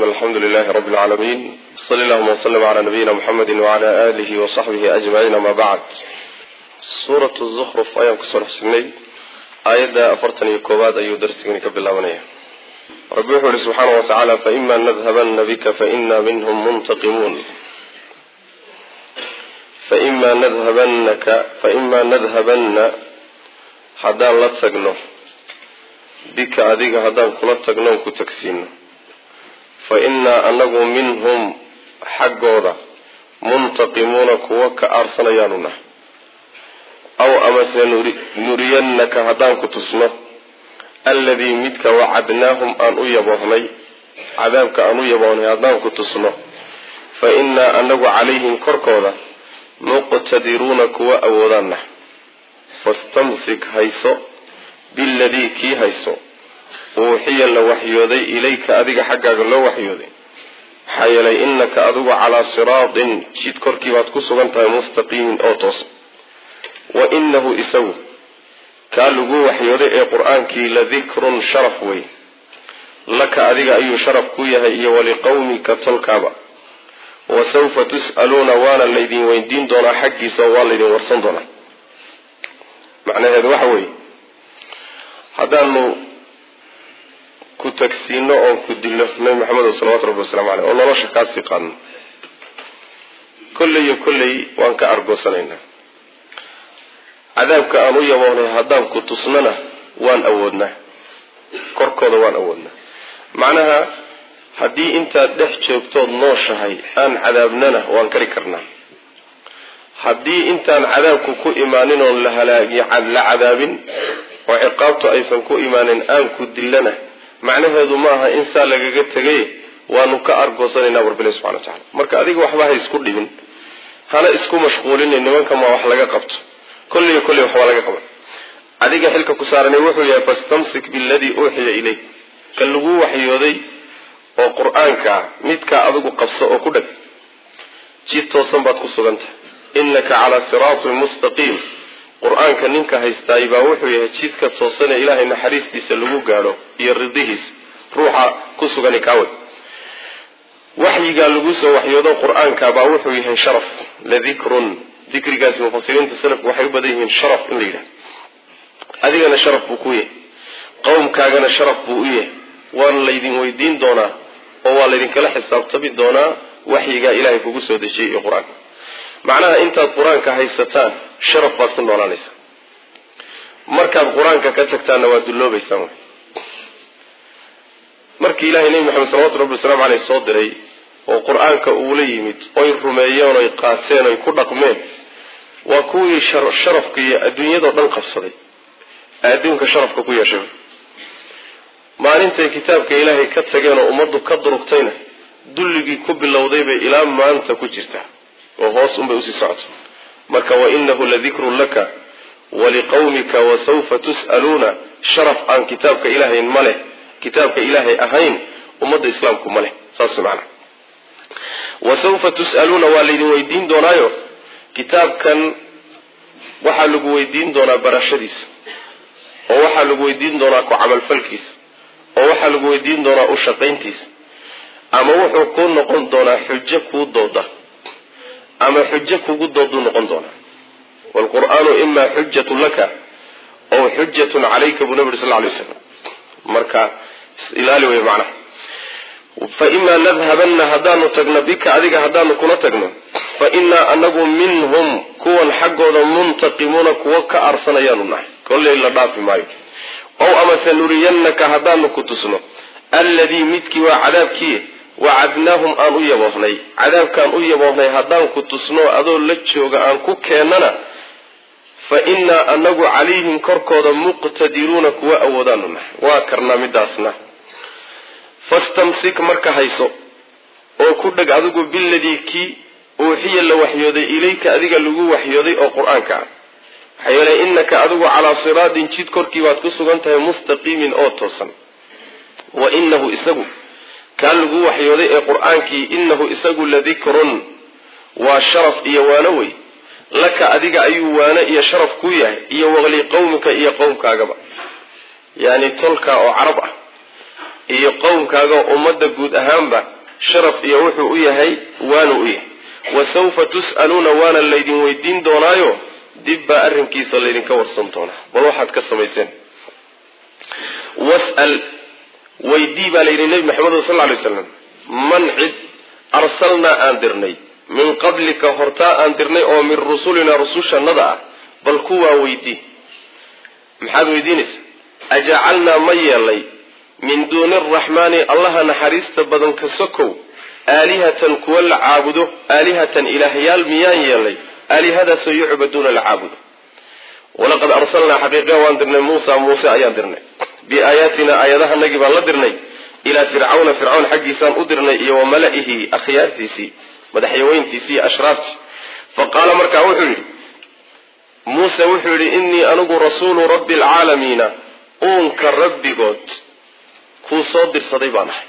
alxamdu lilahi rabi اlcaalamiin sali allahuma wslm cala nabiyina mxamedi wcala alihi wasaxbihi ajmaciin ama bacd suurat zukruf ayaan kusoo dhexsignay aayadda afartan iyo koowaad ayuu darsigani ka bilaabanaya rabbi wuxuu ihi subxaana wa tacaala faima nadhabana bika faina minhm muntaqimuun faima nadhabanaka faima nadhabanna haddaan la tagno bika adiga haddaan kula tagnoon ku tagsiino fa innaa anagu minhum xaggooda muntaqimuuna kuwa ka aarsanayaanu nahay aw amase nuriyannaka haddaan ku tusno alladii midka wacadnaahum aan u yaboohnay cadaabka aan u yaboohnay haddaan ku tusno fa innaa anagu calayhim korkooda muqtadiruuna kuwa awoodaan nahay fastamsik hayso biladii kii hayso uuxiya la waxyooday ilayka adiga xaggaaga loo waxyooday maxaa yeelay innaka adigu calaa siraatin jid korkii baad ku sugan tahay mustaqiimin oo toosan wa inahu isagu kaa lagu waxyooday ee qur-aankii la dikrun sharaf wey laka adiga ayuu sharaf ku yahay iyo waliqawmika tolkaaba wa sawfa tus'aluuna waana laydin weydiin doonaa xaggiisa oo waa laydin warsan doonaa macnaheedu waxa weeye haddaanu ku tagsiino oon ku dillo nabi maxamed salawatu rabbi waslamu caleyh oo nolosha kaasii qaadno kolley iyo kolley waan ka argoosanaynaa cadaabka aan u yaboohnay haddaan ku tusnana waan awoodnaa korkooda waan awoodnaa macnaha haddii intaad dhex joogtood nooshahay aan cadaabnana waan kari karnaa haddii intaan cadaabku ku imaanin oon la halaagi la cadaabin oo ciqaabtu aysan ku imaanin aan ku dillana macnaheedu maaha in saa lagaga tegay waanu ka argoosanaynaa barbile subxana wa tacala marka adiga waxba ha isku dhibin hana isku mashquulina nimanka maa wax laga qabto kolliyo kolley waxbaa laga qaban adiga xilka ku saaranay wuxuu yahay fastamsik biladii uuxiya ilayk ka lagu waxyooday oo qur-aankaa midkaa adigu qabso oo ku dhag jid toosan baad ku sugantahay innaka calaa siraatin mustaqiim qur-aanka ninka haystaay baa wuxuu yahay jidka toosane ilaahay naxariistiisa lagu gaadho iyo ridihiisa ruuxa ku sugani kaaway waxyigaa lagu soo waxyoodo qur-aanka baa wuxuu yahay sharaf ladikrun dikrigaasi mufasiriinta salafku waxay u badan yihiin sharaf in la yidhahdo adigana sharaf buu ku yahay qowmkaagana sharaf buu u yahay waana laydin weydiin doonaa oo waa laydinkala xisaabtami doonaa waxyigaa ilaahay kugu soo dejiyay iyo qur-aanka macnaha intaad qur-aanka haysataan sharaf baad ku noolaanaysaa markaad qur-aanka ka tagtaanna waad dulloobaysaan wy markii ilaahay nebi maxamed salawatu rabbi wasalaamu caleyh soo diray oo qur-aanka uula yimid oy rumeeyeen oy qaateen oy ku dhaqmeen waa kuwii sharafka iyo adduunyadao dhan qabsaday ee adduunka sharafka ku yeeshay maalintay kitaabka ilaahay ka tageen oo ummaddu ka durugtayna dulligii ku bilowday bay ilaa maanta ku jirtaa oo hoos unbay usii socoto marka wainahu ladikrun laka waliqawmika wasawfa tus'aluuna sharaf aan kitaabka ilaahay ma leh kitaabka ilaahay ahayn ummadda islaamku ma leh saas macana wasawfa tus'aluuna waa laydin weydiin doonaayo kitaabkan waxaa lagu weydiin doonaa barashadiisa oo waxaa lagu weydiin doonaa ku camalfalkiisa oo waxaa lagu weydiin doonaa u shaqayntiisa ama wuxuu ku noqon doonaa xujo kuu dooda ama xujo kugu dooduu noqon doonaa waalqur'aanu imaa xujatun laka ow xujatun calayka buu nabi uri sal lay slam marka ilaali wey macnaha fa imaa nadhabanna haddaanu tagno bika adiga haddaanu kula tagno fa innaa anagu minhum kuwan xaggooda muntaqimuuna kuwo ka aarsanayaanu nahay kolley la dhaafi maayo ow amase nuriyannaka haddaanu ku tusno alladii midkii waa cadaabkii wacadnaahum aan u yaboohnay cadaabkaan u yaboohnay haddaan ku tusno adoo la jooga aan ku keennana fa innaa anagu calayhim korkooda muqtadiruuna kuwa awoodaanu nahay waa karnaa midaasna fastamsik marka hayso oo ku dheg adigu biladii kii uuxiya la waxyooday ilayka adiga lagu waxyooday oo qur-aanka ah maxaa yeelay innaka adigu calaa siraatin jid korkii baad ku sugan tahay mustaqiimin oo toosan wa inahu isagu kaa lagu waxyooday ee qur-aankii inahu isagu ladikrun waa sharaf iyo waano wey laka adiga ayuu waano iyo sharaf ku yahay iyo waqli qowmika iyo qowmkaagaba yani tolka oo carab ah iyo qowmkaaga ummadda guud ahaanba sharaf iyo wuxuu u yahay waanu u yahay wa sawfa tus'aluuna waana laydin weydiin doonaayo dib baa arrinkiisa laydinka warsan doonaa bal waxaad ka samayseen was'al weydii baa layidhi nebi maxamed sal lla lay slam man cid arsalnaa aan dirnay min qablika hortaa aan dirnay oo min rusulinaa rusushannada ah bal kuwaa weydii maxaad weydiinaysa ajacalnaa ma yeelay min duuni araxmaani allaha naxariista badan ka sokow aalihatan kuwa la caabudo aalihatan ilaahyaal miyaan yeelay aalihadaasoo yucbaduuna la caabudo walaqad arsalnaa xaqiiqa waan dirnay muusa muuse ayaan dirnay biaayaatina aayadahanagii baan la dirnay ilaa fircawna fircawn xaggiisaan u dirnay iyo wa mala'ihi akhyaartiisii madaxyaweyntiisii iyo ashraaftii fa qaala markaa wuxuu yidhi muuse wuxuu yidhi innii anigu rasuulu rabbi alcaalamiina uunka rabbigood kuu soo dirsaday baan ahay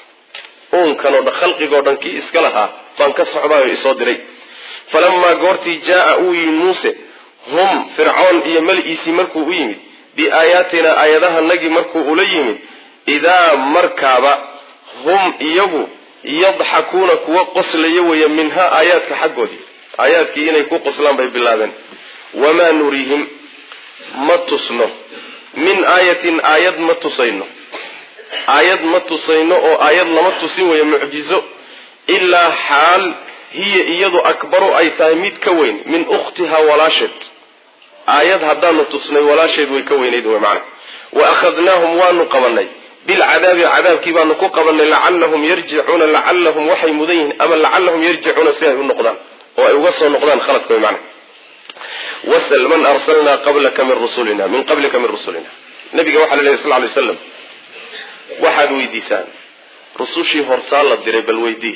uunkanoo dhan khalqigoo dhan kii iska lahaa baan ka socdaayoo isoo diray falamaa goortii jaa uu yimid muuse hum fircoon iyo mali'iisii markuu u yimid biaayaatina aayadahanagii markuu ula yimid idaa markaaba hum iyagu yadxakuuna kuwa qoslaya weeye minhaa aayaadka xaggoodii aayaadkii inay ku qoslaan bay bilaabeen wamaa nuriihim ma tusno min aayatin aayad ma tusayno aayad ma tusayno oo aayad lama tusin weeye mucjizo ilaa xaal hiya iyadu akbaru ay tahay mid ka weyn min ukhtihaa walaasheed aayad haddaanu tusnay walaasheed way ka weynayd wey macana wa akhadnaahum waanu qabanay bilcadaabi cadaabkii baanu ku qabanay lacallahum yarjicuuna lacallahum waxay mudan yihiin ama lacallahum yarjicuuna si ay u noqdaan oo ay uga soo noqdaan khaladka wey macana wasal man arsalnaa qablaka min rusulina min qablika min rusulina nabiga waxaa la lehy sal lay slam waxaad weydiisaan rusushii hortaa la diray bal weydii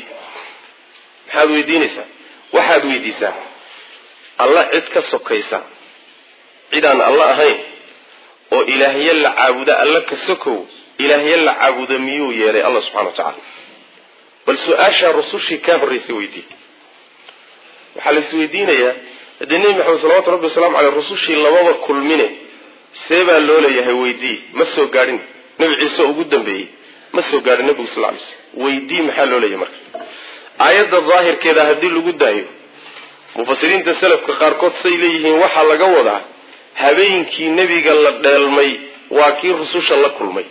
maxaad weydiinaysaa waxaad weydiisaan alla cid ka sokaysa cidaan alla ahayn oo ilaahye la caabuda alla ka sokow ilaahye la caabuda miyuu yeelay alla subxana wa tacaala bal su-aashaa rusushii kaa horraysay weydii waxaa la isweydiinayaa haddii nebi maxamed salawatu rabbi wasalaamu caleyh rusushii lababa kulmine see baa loo leeyahay weydii ma soo gaadhin nebi ciise ugu dambeeyey ma soo gaadhin nebigu sal lay slm weydii maxaa loo leeyahay marka aayadda daahirkeeda haddii lagu daayo mufasiriinta salafka qaarkood say leeyihiin waxaa laga wadaa habeenkii nebiga la dheelmay waa kii rususha la kulmay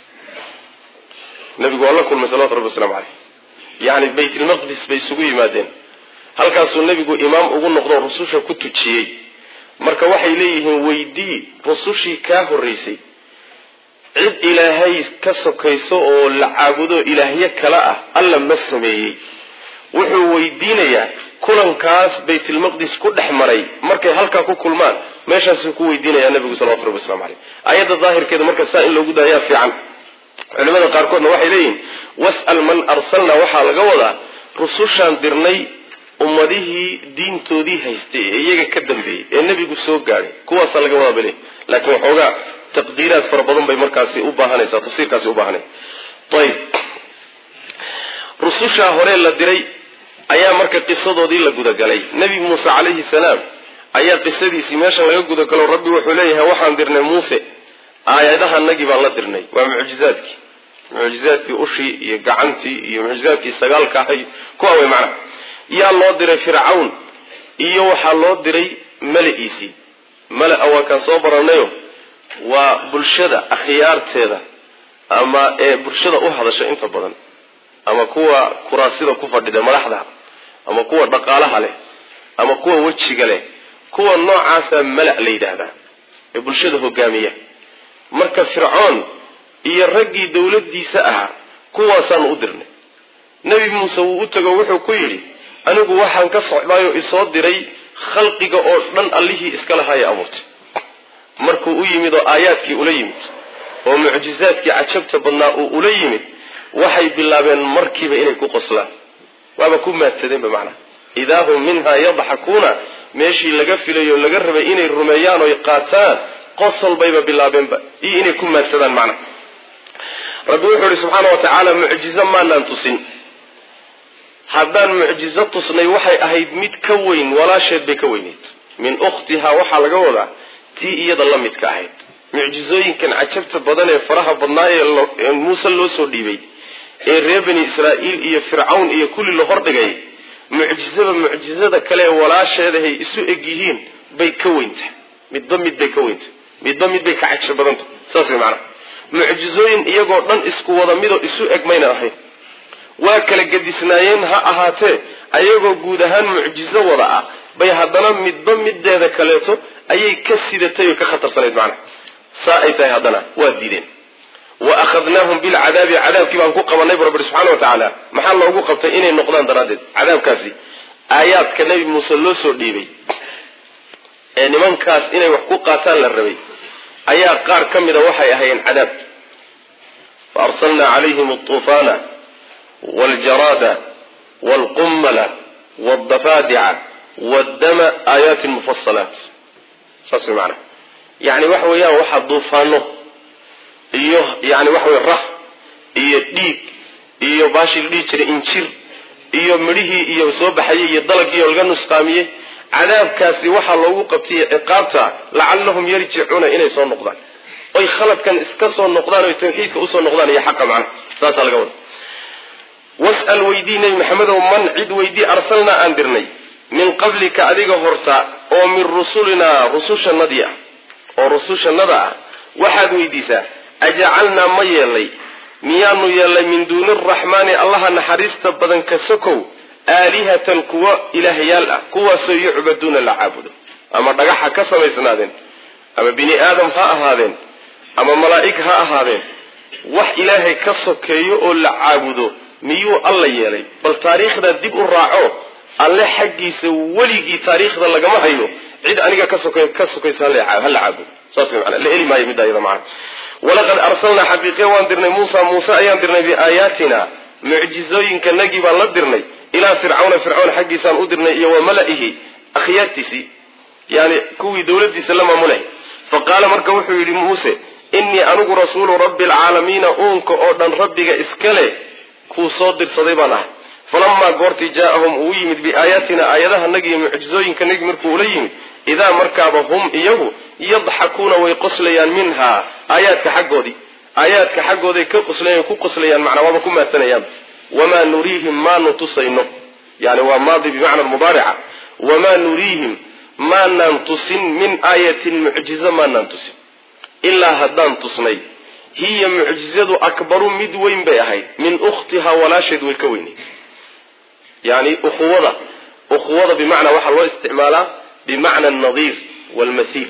nebigu waa la kulmay salawatu rabbi waslamu caleyh yacni baytlmaqdis bay isugu yimaadeen halkaasuu nebigu imaam ugu noqdo rususha ku tujiyey marka waxay leeyihiin weydii rusushii kaa horraysay cid ilaahay ka sokayso oo la caabudo ilaahyo kale ah alla ma sameeyey wuxuu weydiinayaa kulankaas baytulmaqdis ku dhex maray markay halkaa ku kulmaan meeshaasuu ku weydiinayaa nabigu salawatu rabbi waslamu caleyh aayadda daahirkeeda marka saa in loogu daayaa fiican culimada qaarkoodna waxay leeyihiin was'al man arsalna waxaa laga wadaa rusushaan dirnay ummadihii diintoodii haystay ee iyaga ka dambeeyey ee nebigu soo gaadhay kuwaasaa laga wadaa bale laakiin waxoogaa taqdiiraad fara badan bay markaasi u baahanaysaa tafsiirkaasi u baahanay ayib rusushaa hore la diray ayaa marka qisadoodii la gudagalay nebi muuse calayhi salaam ayaa qisadiisii meeshan laga gudagalo rabbi wuxuu leeyahay waxaan dirnay muuse aayadahanagii baan la dirnay waa mucjizaadkii mucjizaadkii ushii iyo gacantii iyo mucjizaadkii sagaalka ahay kuwa wey macnaha yaa loo diray fircawn iyo waxaa loo diray mala-iisii mala-a waa kaan soo baranayo waa bulshada akhyaarteeda ama ee bulshada u hadasha inta badan ama kuwa kuraasida ku fadhida madaxda ama kuwa dhaqaalaha leh ama kuwa wejiga leh kuwa noocaasa mala la yidhaahdaa ee bulshada hogaamiya marka fircoon iyo raggii dowladdiisa ahaa kuwaasaanu u dirnay nebi muuse wuu u tago wuxuu ku yidhi anigu waxaan ka socdaayoo isoo diray khalqiga oo dhan allihii iska lahaaya abuurtay markuu u yimid oo aayaadkii ula yimid oo mucjizaadkii cajabta badnaa uu ula yimid waxay bilaabeen markiiba inay ku qoslaan waaba ku maadsadeenba macnaha idaa hum minhaa yadxakuuna meeshii laga filayo laga rabay inay rumeeyaan oy qaataan qosol bayba bilaabeenba iyo inay ku maadsadaan macnaha rabbi wuxuu ihi subxaana wa tacaala mucjizo maanaan tusin haddaan mucjizo tusnay waxay ahayd mid ka weyn walaasheed bay ka weyneyd min ukhtihaa waxaa laga wadaa tii iyada la midka ahayd mucjizooyinkan cajabta badan ee faraha badnaa ee muuse loo soo dhiibay ee reer bani israa'iil iyo fircawn iyo kulli la hordhigay mucjizaba mucjizada kale ee walaasheedahay isu eg yihiin bay ka weyntahay midba mid bay ka weyntahay midba mid bay ka cajab badantah saas way macanaha mucjizooyin iyagoo dhan isku wada midoo isu eg mayna ahayn waa kala gedisnaayeen ha ahaatee ayagoo guud ahaan mucjizo wada ah bay haddana midba mideeda kaleeto ayay ka sidatay oo ka khatarsanayd macnaha saa ay tahay haddana waa diideen wa akhadnaahum bilcadaabi cadaabkii baan ku qabanay bu rabbi subxana wa tacaala maxaa loogu qabtay inay noqdaan daraaddeed cadaabkaasi aayaadka nebi muuse loo soo dhiibay ee nimankaas inay wax ku qaataan la rabay ayaa qaar ka mida waxay ahaayeen cadaab fa arsalnaa calayhim altuufaana waljaraada waalqummala waaldafaadica waddama aayaatin mufasalaat saas way macanaha yani waxa weeyaan waxaa duufaano iyo yani waxa wey rah iyo dhiig iyo baashii la dhihi jiray injir iyo midhihii iyo soo baxayey iyo dalagii oo laga nusqaamiyey cadaabkaasi waxaa loogu qabtay ciqaabta lacallahum yarjicuuna inay soo noqdaan oy khaladkan iska soo noqdaan oy tawxiidka usoo noqdaan iyo xaqa macnaha saasaa laga wada was'al weydii nebi maxamedow man cid weydii arsalnaa aan dirnay min qablika adiga horta oo min rusulinaa rusushanadii ah oo rusushannada ah waxaad weydiisaa ajacalnaa ma yeelnay miyaanu yeelnay min duuni araxmaani allaha naxariista badan ka sokow aalihatan kuwa ilaahyaal ah kuwaasoo yucbaduuna la caabudo ama dhagaxa ka samaysnaadeen ama bini aadam ha ahaadeen ama malaa'ig ha ahaadeen wax ilaahay ka sokeeyo oo la caabudo miyuu alla yeelay bal taariikhda dib u raaco alle xaggiisa weligii taariikhda lagama hayo cid aniga ka sok ka sokaysa hala caabudo saas way manaa la eli maayo midda iyada macana walaqad arsalnaa xaqiiqiya waan dirnay muusa muuse ayaan dirnay biaayaatina mucjizooyinkanagii baan la dirnay ilaa fircawna fircawn xaggiisaan u dirnay iyo wa mala'ihi akhyaartiisii yani kuwii dawladiisa la maamulay fa qaala marka wuxuu yidhi muuse innii anigu rasuulu rabbi alcaalamiina uunka oo dhan rabbiga iskale kuu soo dirsaday baan ahay falamaa goortii jaaahum uu yimid biaayaatina aayadahanagi iyo mucjizooyinkanagi markuu ula yimid idaa markaaba hum iyagu yadxakuuna way qoslayaan minhaa aayaadka xaggoodii aayaadka xaggooday ka qoslayan ku qoslayaan macnaa waaba ku maadsanayaan wamaa nuriihim maanu tusayno yani waa maadi bimacna mudaarica wamaa nuriihim maanaan tusin min aayatin mucjizo maanaan tusin ilaa haddaan tusnay hiya mucjizadu akbaru mid weyn bay ahayd min ukhtihaa walaasheed way ka weynayd yani ukhuwada ukhuwada bimacnaa waxaa loo isticmaalaa bimacna anadiir waalmathiil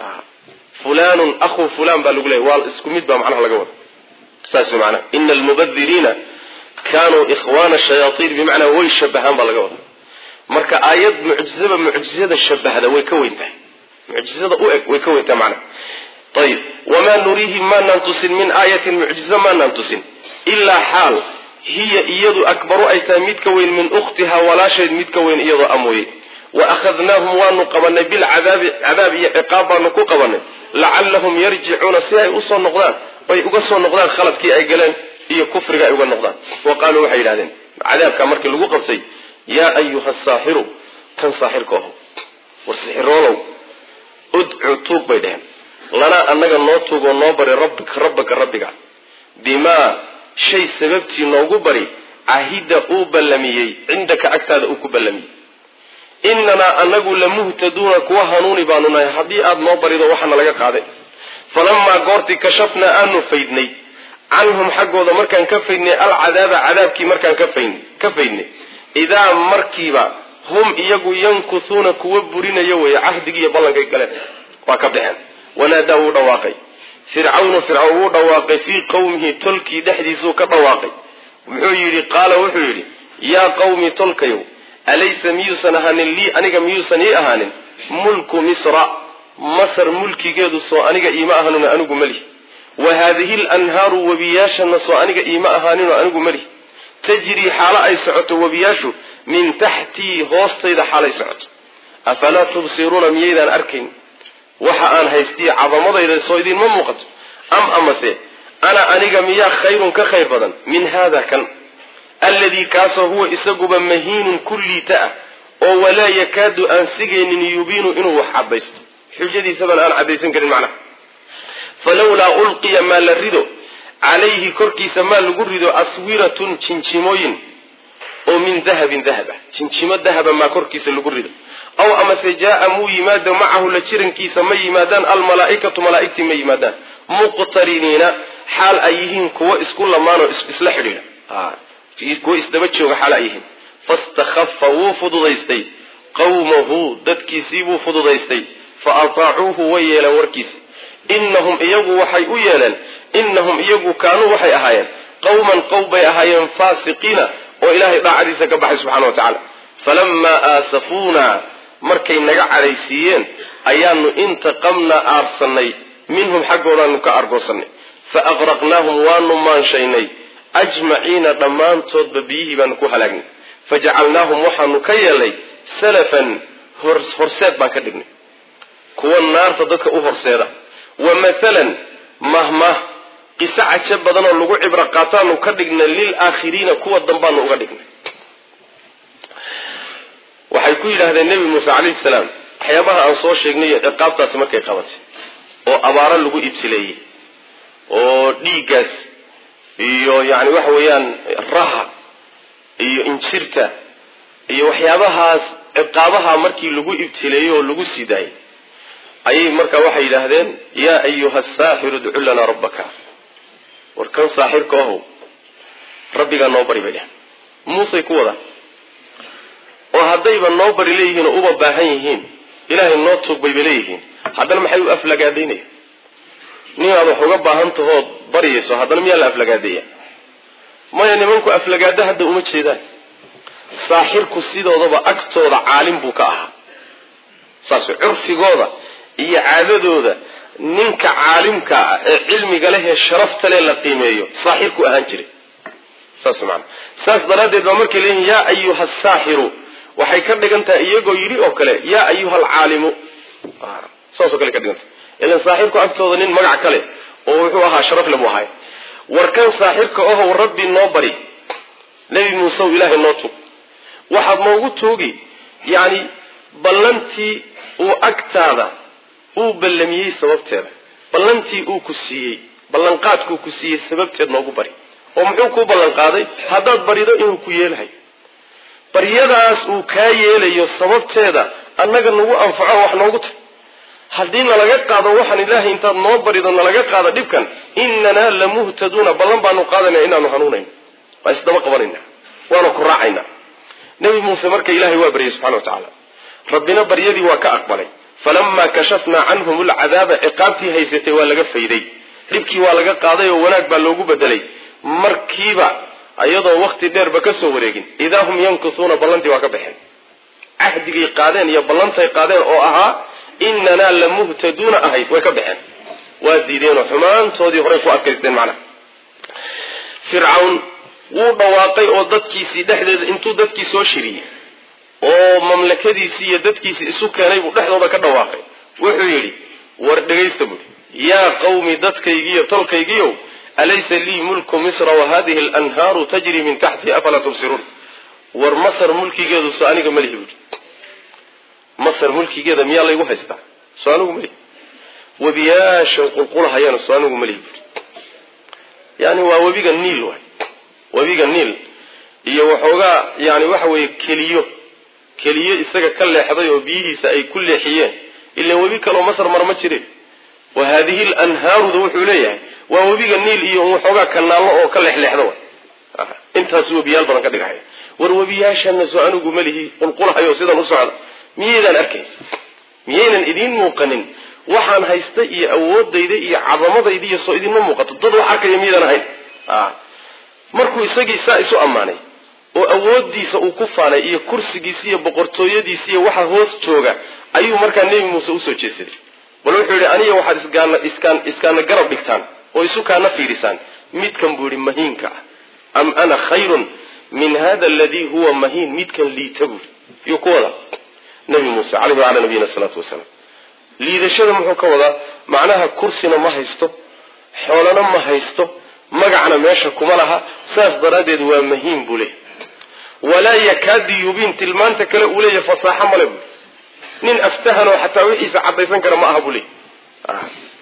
fulanun ahu fulan baa lagu leeyay waa isku mid baa macnaha laga wada saas macnaha ina almubadiriina kanuu ikhwana shayaaiin bimacnaa way shabahaan baa laga wada marka aayad mucjizaba mucjizada shabahda way ka weyn tahay mucjizada u eg way ka weyn tahay macnaha ayib wamaa nuriihim maanaan tusin min aayatin mucjizo maanaan tusin ilaa xaal hiya iyadu akbaru ay tahay mid ka weyn min ukhtihaa walaasheed mid ka weyn iyadoo amooye wa akhadnaahum waanu qabanay bilcadaabi cadaab iyo ciqaab baanu ku qabanay lacallahum yarjicuuna si ay usoo noqdaan ay uga soo noqdaan khaladkii ay galeen iyo kufriga ay uga noqdaan wa qaaluu waxay yidhahdeen cadaabkaa markii lagu qabtay yaa ayuha asaaxiru kan saaxirka aho war sixiroolow udcu tuug bay dheheen lanaa annaga noo tuugoo noo bari rabbika rabbaka rabbiga bimaa shay sababtii noogu bari cahida uu ballamiyey cindaka agtaada uu ku ballamiyey inanaa anagu lamuhtaduuna kuwa hanuuni baanu nahay haddii aada noo barido waxaana laga qaaday falamaa goortii kashafnaa aanu faydnay canhum xaggooda markaan ka faydnay alcadaaba cadaabkii markaan ka faydnay idaa markiiba hum iyagu yankuhuuna kuwa burinaya weeye cahdigii iyo ballankay galeen waa ka baxeen wanaadaa wuu dhawaaqay fircawnu fircawn wuu dhawaaqay fii qowmihi tolkii dhexdiisuu ka dhawaaqay muxuu yidhi qaala wuxuu yidhi yaa qawmi tolkayow alaysa miyuusan ahaanin lii aniga miyuusan ii ahaanin mulku misra masar mulkigeedu soo aniga iima ahaanino anigu malihi wa haadihi lanhaaru webiyaashana soo aniga iima ahaaninoo anigu malihi tajrii xaalo ay socoto webiyaashu min taxtii hoostayda xaalay socoto afalaa tubsiruuna miyaydaan arkayn waxa aan haystiya cadamadayda soo idiinma muuqato am amase ana aniga miyaa khayrun ka khayr badan min haada kan alladii kaasoo huwa isaguba mahiinun kulliita ah oo walaa yakaadu aan sigaynin yubiinu inuu wax cadaysto xujadiisaban aan cadaysan karin macnaha falawlaa ulqiya maa la rido calayhi korkiisa maa lagu rido aswiratun jinjimooyin oo min dahabin dahaba jinjimo dahaba maa korkiisa lagu rido aw amase jaaa muu yimaado macahu la jirankiisa ma yimaadaan almalaaikatu malaaigtii ma yimaadaan muqtariniina xaal ay yihiin kuwo isku lamaanoo isla xidhiidha kuwo isdaba jooga xaal ay yihiin fastakhafa wuu fududaystay qawmahu dadkiisii buu fududaystay fa ataacuuhu way yeeleen warkiisi inahum iyagu waxay u yeeleen inahum iyagu kaanuu waxay ahaayeen qawman qowm bay ahaayeen faasiqiina oo ilaahay daacadiisa ka baxay subxana wa tacaala falamaa aasafuuna markay naga cadhaysiiyeen ayaanu intaqamnaa aarsanay minhum xaggoodaanu ka argoosanay fa aqraqnaahum waanu maanshaynay ajmaciina dhammaantoodba biyihii baanu ku halaagnay fajacalnaahum waxaanu ka yeelnay salafan horseed baan ka dhignay kuwa naarta dadka u horseeda wa mathalan mahmah qiso cajo badan oo lagu cibro qaataanu ka dhignay lilaakhiriina kuwa dambaanu uga dhignay waxay ku yidhaahdeen nebi muuse calayhi salaam waxyaabaha aan soo sheegnay iyo ciqaabtaasi markay qabatay oo abaaro lagu ibtileeyey oo dhiiggaas iyo yacni waxa weeyaan raha iyo injirta iyo waxyaabahaas ciqaabaha markii lagu ibtileeyey oo lagu sii daayay ayay markaa waxay yidhaahdeen yaa ayuha asaaxiru idcu lanaa rabbaka war kan saaxirka ahow rabbigaa noo bari bay dheh muusey ku wada oo haddayba noo bari leeyihiin oo uba baahan yihiin ilaahay noo tuug bayba leeyihiin haddana maxay u aflagaadaynaya ninaad wax uga baahan tahood baryayso haddana miyaa la aflagaadeeya maya nimanku aflagaado hadda uma jeedaan saaxirku sidoodaba agtooda caalim buu ka ahaa saas curfigooda iyo caadadooda ninka caalimka ah ee cilmiga leh ee sharafta leh la qiimeeyo saaxirku ahaan jiray saas maana saas daraaddeed baa markay leeyihin yaa ayuha asaaxiru waxay ka dhigan tahay iyagoo yidhi oo kale yaa ayuha alcaalimu saasoo kale ka dhigantahay ilan saaxirku agtooda nin magac kale oo wuxuu ahaa sharafle buu ahay warkan saaxirka ohow rabbi noo bari nebi muusew ilaahay noo tug waxaad noogu tuugi yacni ballantii uu agtaada uu ballamiyey sababteeda ballantii uu ku siiyey ballanqaadkuu ku siiyey sababteed noogu bari oo muxuu kuu ballanqaaday haddaad barido inuu ku yeelahayo baryadaas uu kaa yeelayo sababteeda annaga nagu anfaco wax noogu tag haddii nalaga qaado waxaan ilaahay intaad noo barido nalaga qaado dhibkan inanaa lamuhtaduuna ballan baanu qaadanaa inaanu hanuunayno waa isdaba qabanayna waana ku raacayna nebi muuse marka ilaahay waa baryay subxana wa tacaala rabbina baryadii waa ka aqbalay falamaa kashafnaa canhum alcadaaba ciqaabtii haysatay waa laga fayday dhibkii waa laga qaaday oo wanaag baa loogu bedelay markiiba iyadoo wakti dheerba ka soo wareegin idaa hum yankusuuna ballantii waa ka baxeen cahdigay qaadeen iyo ballantay qaadeen oo ahaa inanaa lamuhtaduuna ahayd way ka baxeen waa diideenoo xumaantoodii horey ku adkaysteen macnaha fircawn wuu dhawaaqay oo dadkiisii dhexdeeda intuu dadkii soo shiriyey oo mamlakadiisii iyo dadkiisii isu keenay buu dhexdooda ka dhawaaqay wuxuu yidhi war dhegaysta buui yaa qawmi dadkaygiiyo tolkaygiiow alaysa lii mulku misra wa hadihi alanhaaru tajri min taxtii afalaa tubsiruun war masar mulkigeedu so aniga malihi buui masar mulkigeeda miyaa laygu haystaa so anigu malihi webiyaashan qulqulahayana so anigu malihi buui yani waa webiga niil waay webiga niil iyo waxoogaa yani waxa weeye keliyo keliyo isaga ka leexday oo biyihiisa ay ku leexiyeen ilan webi kaleo masar mara ma jirin wa haadihi lanhaaruda wuxuu leeyahay waa webiga niil iyo waxoogaa kanaallo oo ka leexleexda wa intaas webiyaal badan ka dhigahaya war webiyaashana soo anigu malihi qulqulahayo sidan u socda miyaydaan arkayn miyaynan idiin muuqanin waxaan haysta iyo awoodayda iyo cadamadayda iyo soo idinma muuqato dad wax arkaya miyaydaan ahayn markuu isagii saa isu ammaanay oo awoodiisa uu ku faanay iyo kursigiisa iyo boqortooyadiisa iyo waxa hoos jooga ayuu markaa nebi muuse usoo jeesaday bal wuxuu yihi aniga waxaad isgaana iskaan iskaana garab dhigtaan oo isu kaana fiirisaan midkan buu yihi mahiinka ah am ana khayrun min hada aladii huwa mahiin midkan liita buuri yuu ku wadaa nebi muuse caleyhi wacala nabiyina salaatu wasalaam liidashada muxuu ka wadaa macnaha kursina ma haysto xoolana ma haysto magacna meesha kuma laha saas daraaddeed waa mahiin buu leeyahy walaa yakaadi yubiin tilmaanta kale uu leeyahay fasaaxo male buu nin aftahanoo xataa wixiisa caddaysan kara ma aha buu leeyahy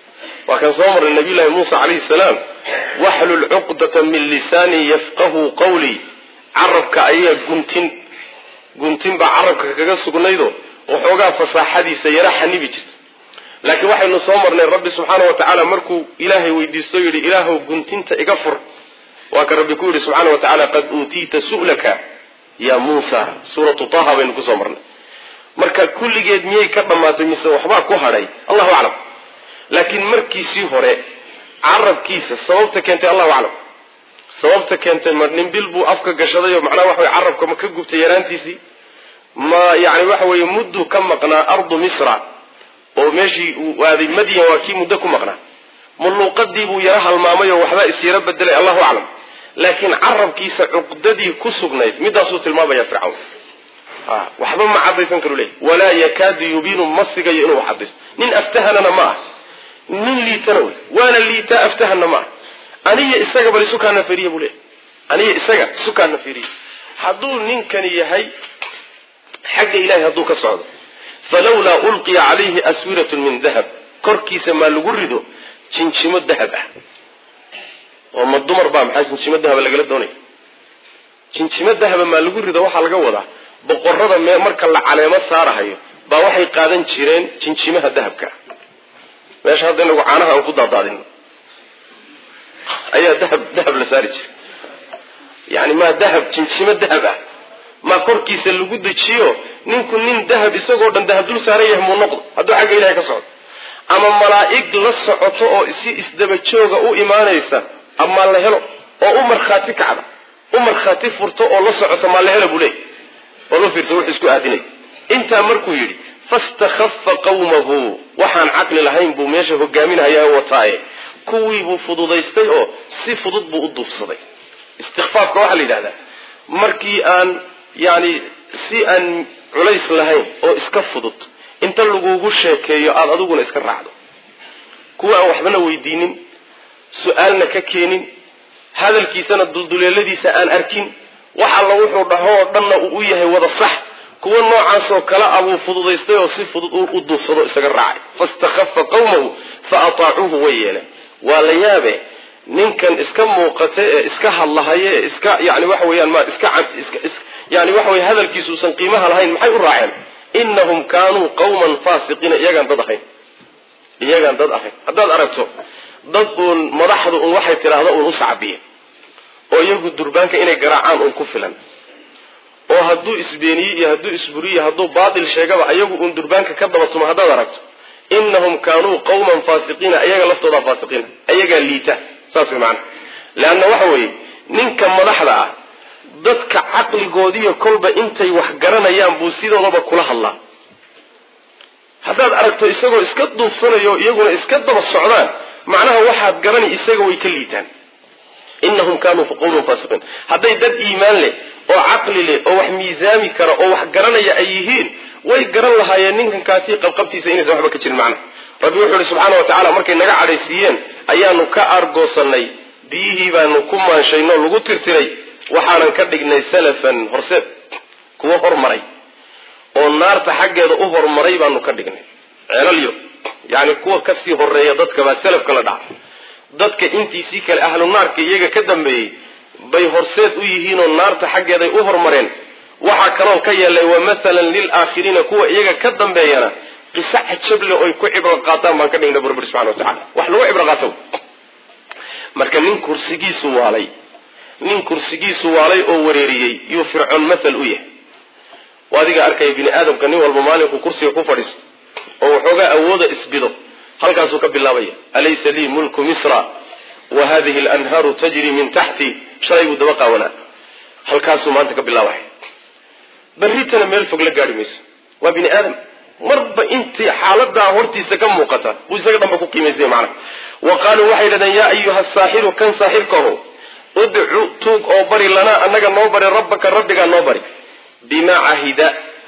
waa kan soo marnay nabiyullahi muusa calayhi salaam waxlul cuqdata min lisaani yafqahu qawlii carabka ayaa guntin guntin baa carabka kaga sugnaydo waxoogaa fasaaxadiisa yara xanibi jirta laakiin waxaynu soo marnay rabbi subxaana wa tacaala markuu ilaahay weydiisto yidhi ilaahow guntinta iga fur waa ka rabbi ku yidhi subxaana wa tacaala qad uutiita su'laka ya muusa suuratu taha baynu kusoo marnay marka kulligeed miyay ka dhammaatay mise waxbaa ku hadhay allahu aclam laakiin markiisii hore carabkiisa sababta keentay allahu aclam sababta keentay ma dhimbil buu afka gashaday oo macnaha waxa weye carabka ma ka gubtay yaraantiisii ma yani waxa weeye mudduu ka maqnaa ardu misra oo meeshii uu aaday madyan waa kii muddo ku maqnaa mulluuqadii buu yaro halmaamay oo waxbaa isyaro bedelay allahu aclam laakiin carabkiisa cuqdadii ku sugnayd midaasuu tilmaamaya fircawn waxba ma cadaysan karu leey walaa yakaadu yubiinu ma sigayo inuu cadaysto nin aftahanana ma ah nin liitana wey waana liitaa aftahana ma ah aniga isaga bal isukaana firiya buu leey aniga isaga isukaana firiya hadduu ninkani yahay xagga ilahay hadduu ka socdo falawlaa ulqiya calayhi aswiratun min dahab korkiisa maa lagu rido jinjimo dahab ah oo ma dumar baa maxaa jinjimo dahaba lagala doonaya jinjimo dahaba maa lagu rido waxaa laga wadaa boqorada me marka la caleemo saarahayo baa waxay qaadan jireen jinjimaha dahabka meesha hadda inagu caanaha aan ku daadaadino ayaa dahab dahab la saari jiray yani maa dahab jinjimo dahab ah maa korkiisa lagu dejiyo ninku nin dahab isagoo dhan dahab dul saaran yahay muu noqdo hadduu xagga ilahay ka socdo ama malaa'ig la socoto oo si isdaba jooga u imaanaysa ama la helo oo u markhaati kacda u markhaati furto oo la socoto maa la helo buu leey oo la fiirsa wuxuu isku aadinay intaa markuu yidhi fastakhafa qawmahu waxaan caqli lahayn buu meesha hogaaminahayaa wataaye kuwii buu fududaystay oo si fudud buu u duufsaday istikfaafka waxaa la yidhahdaa markii aan yani si aan culays lahayn oo iska fudud inta lagugu sheekeeyo aada adiguna iska raacdo kuwa aan waxbana weydiinin su-aalna ka keenin hadalkiisana dulduleeladiisa aan arkin wax alla wuxuu dhahoo dhanna uu u yahay wada sax kuwa noocaasoo kale a buu fududaystay oo si fudud u duufsado isaga raacay fastakhafa qawmahu fa ataacuuhu way yeeleen waa la yaabe ninkan iska muuqata ee iska hadlahaya ee iska yani waxa weeyaan ma iska yani waxa weye hadalkiisu usan qiimaha lahayn maxay u raaceen inahum kaanuu qawman faasiqiina iyagaan dad ahayn iyagaan dad ahayn haddaad aragto dad uun madaxdu un waxay tidhaahda uun u sacbiye oo iyagu durbaanka inay garaacaan uun ku filan oo hadduu isbeeniye iyo hadduu isburiye hadduu baatil sheegaba ayagu uun durbaanka ka dabatumo haddaad aragto inahum kaanuu qawman faasiqiina iyaga laftoodaa faasiqiina iyagaa liita saas way macana leanna waxa weeye ninka madaxda ah dadka caqligoodiiyo kolba intay wax garanayaan buu sidoodaba kula hadlaa haddaad aragto isagoo iska duufsanayo iyaguna iska daba socdaan macnaha waxaad garani isaga way ka liitaan inahum kaanuu qawman faasiqiin hadday dad iimaan leh oo caqli leh oo wax miisaami kara oo wax garanaya ay yihiin way garan lahaayeen ninkan kaatii qabqabtiisa inaysan waxba ka jirin macna rabbi wuxuu ihi subxaana wa tacala markay naga cadhaysiiyeen ayaanu ka argoosanay biyihii baanu ku maanshaynoo lagu tirtiray waxaanan ka dhignay salafan horseed kuwo hormaray oo naarta xaggeeda u hormaray baanu ka dhignay ceelalyo yani kuwa kasii horeeya dadka baa salafka la dhaca dadka intiisii kale ahlu naarka iyaga ka dambeeyey bay horseed u yihiinoo naarta xaggeeday u hormareen waxaa kaloon ka yeelay wa mathalan lilaakhiriina kuwa iyaga ka dambeeyana qiso cajable oy ku cibro qaataan baan ka dhignay burbur subxana wa tacala wax lagu cibro qaato marka nin kursigiisu waalay nin kursigiisu waalay oo wareeriyey yuu fircoon mathal u yahay adiga arkaya bini aadamka nin walba maalinku kursiga ku fadhiisto oo waxoogaa awooda isbido halkaasuu ka bilaabaya alaysa lii mulku misra wa hadihi alanhaaru tajri min taxti shalay buu daba qaawanaa halkaasuu maanta ka bilaabaya berritana meel fog la gaari mayso waa bini aadam marba intii xaaladaa hortiisa ka muuqata buu isaga dhanba ku qiimaysanya macnaha wa qaaluu waxay dhahdeen yaa ayuha saaxiru kan saaxirkaho udcu tuug oo bari lanaa annaga noo bari rabbaka rabbigaa noo bari bimaa cahida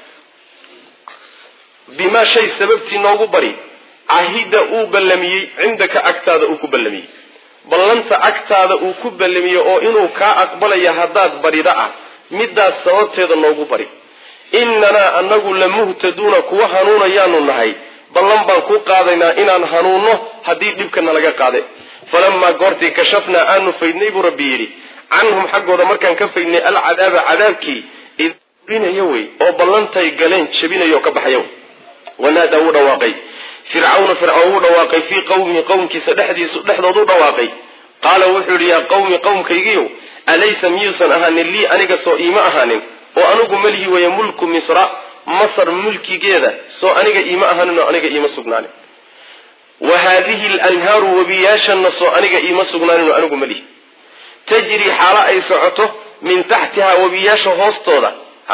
bimaa shay sababtii noogu bari cahida uu ballamiyey cindaka agtaada uu ku ballamiyey ballanta agtaada uu ku ballamiyey oo inuu kaa aqbalaya haddaad barida ah midaas sababteeda noogu bari innanaa annagu lamuhtaduuna kuwa hanuunayaanu nahay ballan baan ku qaadaynaa inaan hanuunno haddii dhibkana laga qaaday falamaa goortii kashafnaa aanu faydnay buu rabbi yidhi canhum xaggooda markaan ka faydnay alcadaaba cadaabkii idbinayo wey oo ballantay galeen jabinayo ka baxayo wanaadaa wuu dhawaaqay fircawna fircawn wuu dhawaaqay fii qawmihi qowmkiisa dhexdiisu dhexdoodu dhawaaqay qaala wuxuu yidhi yaa qawmi qowmkaygiiow alaysa miyuusan ahaanin lii aniga soo iima ahaanin oo anigu malihi weeye mulku misra masar mulkigeeda soo aniga iima ahaanin oo aniga iima sugnaanin wa haadihi alanhaaru webiyaashanna soo aniga iima sugnaanin oo anigu malihi tajri xaalo ay socoto min taxtihaa webiyaasha hoostooda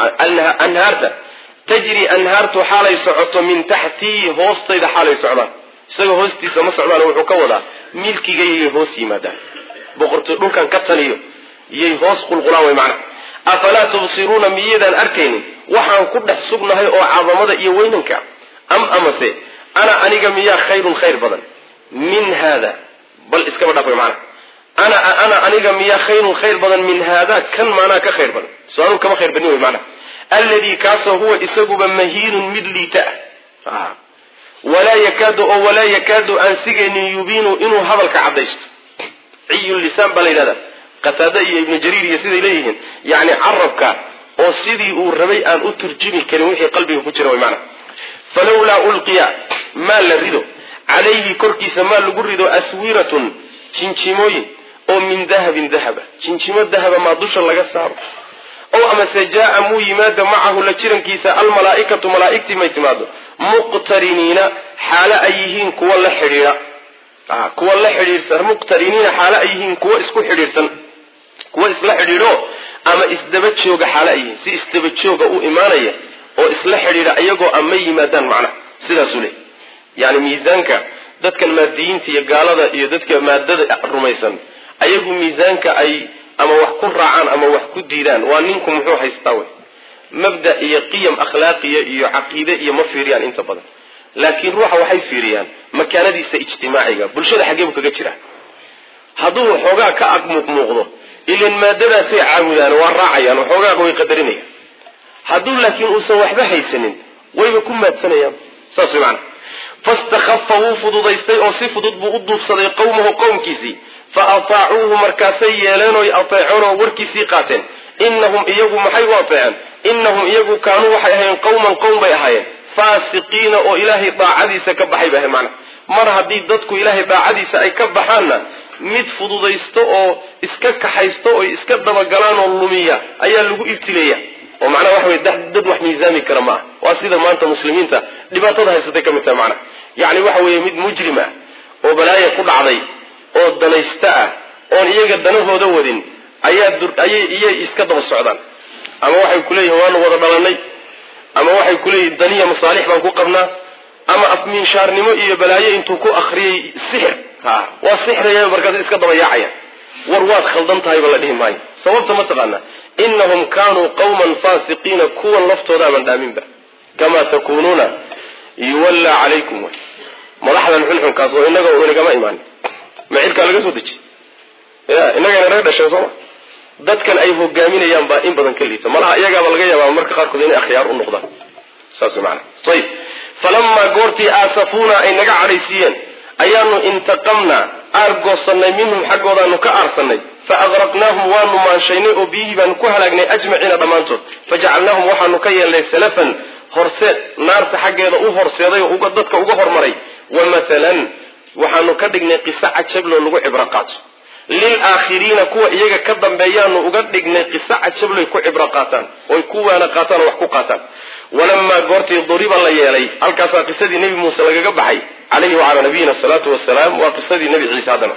anhaarta tajri anhaartu xaalay socoto min taxtii hoostayda xaalay socdaan isagoo hoostiisa ma socdaan wuxuu ka wadaa milkigayyay hoos yimaadaan boqortooy dhulkan ka taniyo iyay hoos qulqulaan way macnaha afalaa tubsiruuna miyaydaan arkaynin waxaan ku dhex sugnahay oo cadamada iyo weynanka am amase ana aniga miyaa khayrun khayr badan min haada bal iskaba dhaaf way macnaha ana ana aniga miyaa khayrun khayr badan min haada kan maanaa ka khayr badan soo anuu kama khayr badnin way macnaha alladii kaasoo huwa isaguba mahiinun mid liita ah walaa yakaadu oo walaa yakaadu aan sigaynin yubiinu inuu hadalka caddaysto ciyu lisaan baa la yidhahdaa qataada iyo ibnu jariir iyo siday leeyihiin yacni carabka oo sidii uu rabay aan u turjumi karin wixii qalbiga ku jira way macnaha falawlaa ulqiya maa la rido calayhi korkiisa maa lagu rido aswiratun jinjimooyin oo min dahabin dahaba jinjimo dahaba maa dusha laga saaro ow amase jaa muu yimaado macahu la jirankiisa almalaaikatu malaaigtii may timaado muqtariniina xaalo ay yihiin kuwa la xidhiidha kuwa la xidhiidhsan muqtariniina xaalo ay yihiin kuwa isku xidhiidhsan kuwa isla xidhiidho ama isdaba jooga xaalo ay yihiin si isdaba jooga u imaanaya oo isla xidhiidha iyagoo ama yimaadaan macnaha sidaasuu leey yani miisaanka dadkan maadiyiinta iyo gaalada iyo dadka maadada rumaysan ayagu miisaanka ay ama wax ku raacaan ama wax ku diidaan waa ninku muxuu haystaa wey mabda iyo qiyam akhlaaqiya iyo caqiide iyo ma fiiriyaan inta badan laakiin ruuxa waxay fiiriyaan makaanadiisa ijtimaaciga bulshada xaggeebu kaga jira hadduu waxoogaa ka ag muuqmuuqdo ilan maadadaasay caabudaan waa raacayaan waxoogaaga way qadarinayaan hadduu laakiin uusan waxba haysanin wayba ku maadsanayaan saas way macana fastakhafa wuu fududaystay oo si fudud buu u duubsaday qowmahu qowmkiisii fa ataacuuhu markaasay yeeleen oy ateeceen oo warkiisii qaateen inahum iyagu maxay u ateeceen inahum iyagu kaanuu waxay ahaayeen qowman qowm bay ahaayeen faasiqiina oo ilaahay daacadiisa ka baxay bay ahayn macana mar haddii dadku ilaahay daacadiisa ay ka baxaanna mid fududaysto oo iska kaxaysto oy iska dabagalaan oo lumiya ayaa lagu ibtileeya oo macnaha waxa wey dad wax miisaami kara maaha waa sida maanta muslimiinta dhibaatada haysatay ka mid tahay macnaha yacni waxa weeye mid mujrim ah oo balaaya ku dhacday oo danaysta ah oon iyaga danahooda wadin ayaa ayay iyay iska daba socdaan ama waxay kuleeyihin waanu wada dhalanay ama waxay kuleeyihin daniya masaalix baan ku qabnaa ama afmiinshaarnimo iyo balaayo intuu ku akriyay sixir ha waa sixraya markaas iska daba yaacaya war waad khaldan tahayba la dhihi maayo sababta ma taqaanaa inahum kaanuu qawman faasiqiina kuwan laftooda aman dhaaminba kamaa takuunuuna yuwallaa calaykum wy madaxdan xunxunkaas oo inaga inagama imaanin macirkaa laga soo dejiy ya inagana naga dhasheen sooma dadkan ay hogaaminayaan baa in badan ka liita malaha iyagaaba laga yaabaa marka qaarkood inay akhyaar u noqdaan saas maana ayib falamaa goortii aasafuuna ay naga cadhaysiiyeen ayaanu intaqamnaa aargoosanay minhum xaggoodaanu ka aarsanay fa aqraqnaahum waanu maanshaynay oo biyihii baanu ku halaagnay ajmaciina dhammaantood fajacalnaahum waxaanu ka yeelnay salafan horseed naarta xaggeeda u horseeday oo dadka uga hormaray wa matalan waxaanu ka dhignay qiso cajabloo lagu cibro qaato lilaakhiriina kuwa iyaga ka dambeeyaanu uga dhignay qiso cajabloy ku cibro qaataan oy ku waana qaataan oo wax ku qaataan walamaa goortii duriba la yeelay halkaasaa qisadii nebi muuse lagaga baxay calayhi wacalaa nabiyina asalaatu wasalaam waa qisadii nebi ciise haddana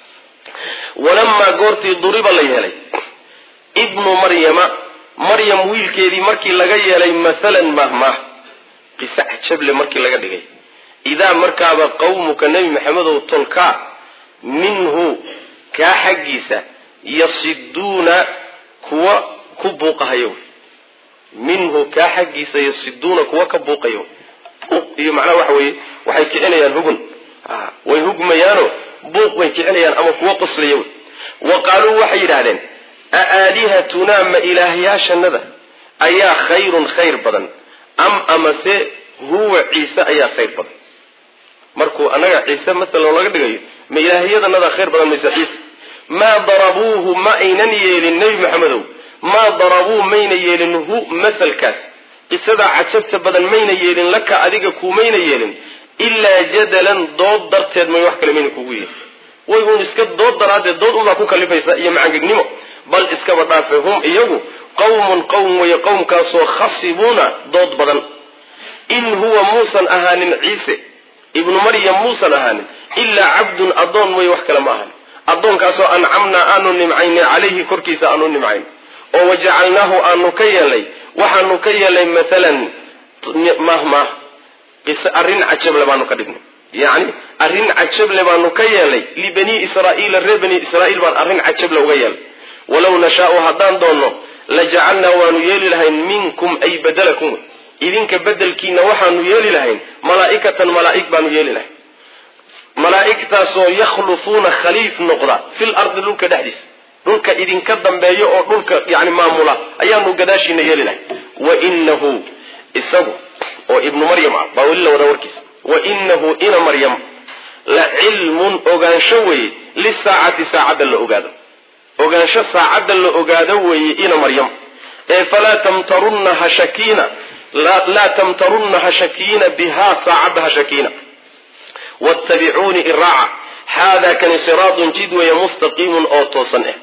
walamaa goortii duriba la yeelay ibnu maryama maryam wiilkeedii markii laga yeelay mathalan mahmah qiso cajable markii laga dhigay idaa markaaba qawmuka nebi maxamedow tolkaa minhu kaa xaggiisa yasiduuna kuwa ku buuqahayo minhu kaa xaggiisa yasiduuna kuwa ka buuqayo iyo macnaha waxa weeye waxay kicinayaan hugun way hugmayaano buuq bay kicinayaan ama kuwa qoslaya wey wa qaaluu waxay yidhaahdeen a aalihatunaa ma ilaahyaashanada ayaa khayrun khayr badan am amase huwa ciise ayaa khayr badan markuu annaga ciise masalan laga dhigayo ma ilaahiyadanadaa khayr badan mayse ciise maa darabuuhu ma aynan yeelin nebi maxamedow maa darabuu mayna yeelin hu masalkaas qisadaa cajabta badan mayna yeelin laka adiga kuumayna yeelin ilaa jadalan dood darteed may wax kale mayna kugu yeelin way uun iska dood daraaddeed dood unbaa ku kalifaysa iyo macangegnimo bal iskaba dhaafe hum iyagu qawmun qowm weeye qowmkaasoo khasibuuna dood badan in huwa muusan ahaanin ciise ibnu maryam muusan ahaanin ilaa cabdun addoon mooye wax kale ma ahan addoonkaasoo ancamnaa aanu nimcaynay calayhi korkiisa aanu nimcayn oo wajacalnaahu aanu ka yeelnay waxaanu ka yeelnay maalan mahmah arrin cajable baanu ka dhignay yacni arrin cajable baanu ka yeelnay libanii israa'iila reer bani israa'iil baan arrin cajable uga yeelnay walow nashaau haddaan doonno lajacalnaa waanu yeeli lahayn minkum ay badalakum wey idinka bedelkiina waxaanu yeeli lahayn malaa'ikatan malaa'ig baanu yeeli lahayn malaa'igtaasoo yakhlufuuna khaliif noqda fil ardi dhulka dhexdiisa dhulka idinka dambeeya oo dhulka yani maamula ayaanu gadaashiina yeeli lahayn wa inahu isagu oo ibnu maryam ah baa weli la wadaa warkiisa wa inahu ina maryam la cilmun ogaansho weeye lisaacati saacadda la ogaado ogaansho saacadda la ogaado weeye ina maryam ee falaa tamtarunna ha shakiina laa tamtarunna ha shakiina bihaa saacadda ha shakiina wattabicuuni iraaca haadaa kani siraadun jid weeye mustaqiimun oo toosan ah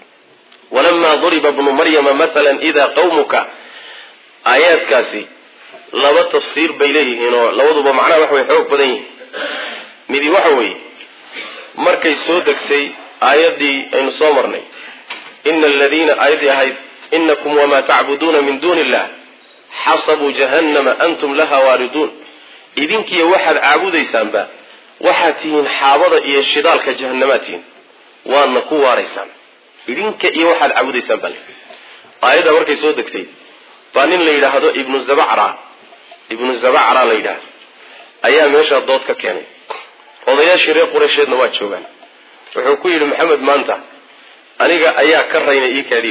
walamaa duriba bnu maryama maalan idaa qawmuka aayaadkaasi laba tafsiir bay leeyihiin oo labaduba macnaha wax way xoog badan yihiin midi waxa weeye markay soo degtay aayaddii aynu soo marnay ina aladiina aayaddii ahayd inakum wamaa tacbuduuna min duuni illah xasabuu jahannama antum laha waariduun idinkiiyo waxaad caabudaysaanba waxaad tihiin xaabada iyo shidaalka jahannamaad tihiin waadna ku waaraysaan idinka iyo waxaad caabudaysaan bale aayadda markay soo degtay baa nin la yidhaahdo ibnu zabacra ibnu zabacra la yidhaahdo ayaa meeshaa dood ka keenay odayaashii reer qureysheedna waa joogaan wuxuu ku yidhi maxamed maanta aniga ayaa ka raynay ii kaadiib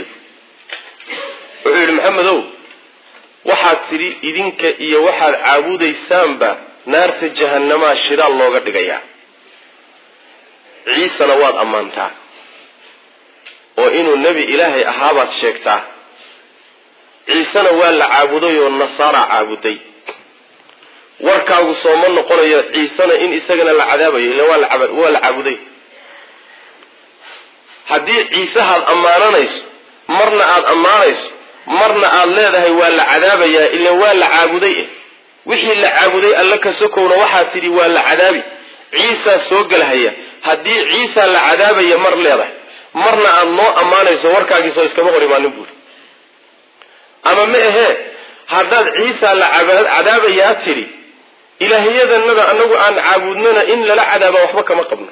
wuxuu yidhi maxamedow waxaad tidhi idinka iyo waxaad caabudaysaanba naarta jahanamaa shidaal looga dhigayaa ciisena waad ammaantaa oo inuu nebi ilaahay ahaabaad sheegtaa ciisena waa la caabuday oo nasaara caabuday warkaagu sooma noqonayo ciisena in isagana la cadaabayo illa waa la caabuday haddii ciisehaad ammaananayso marna aada ammaanayso marna aada leedahay waa la cadaabayaa ila waa la caabuday eh wixii la caabuday alla ka sokowna waxaad tidhi waa la cadaabi ciisaa soo gelhaya haddii ciisaa la cadaabaya mar leedahay marna aada noo ammaanayso warkaagiisoo iskama hor imaanin buuri ama ma ahee haddaad ciisaa la cadaabayaa tidhi ilaahyadanada anagu aan caabudnana in lala cadaaba waxba kama qabno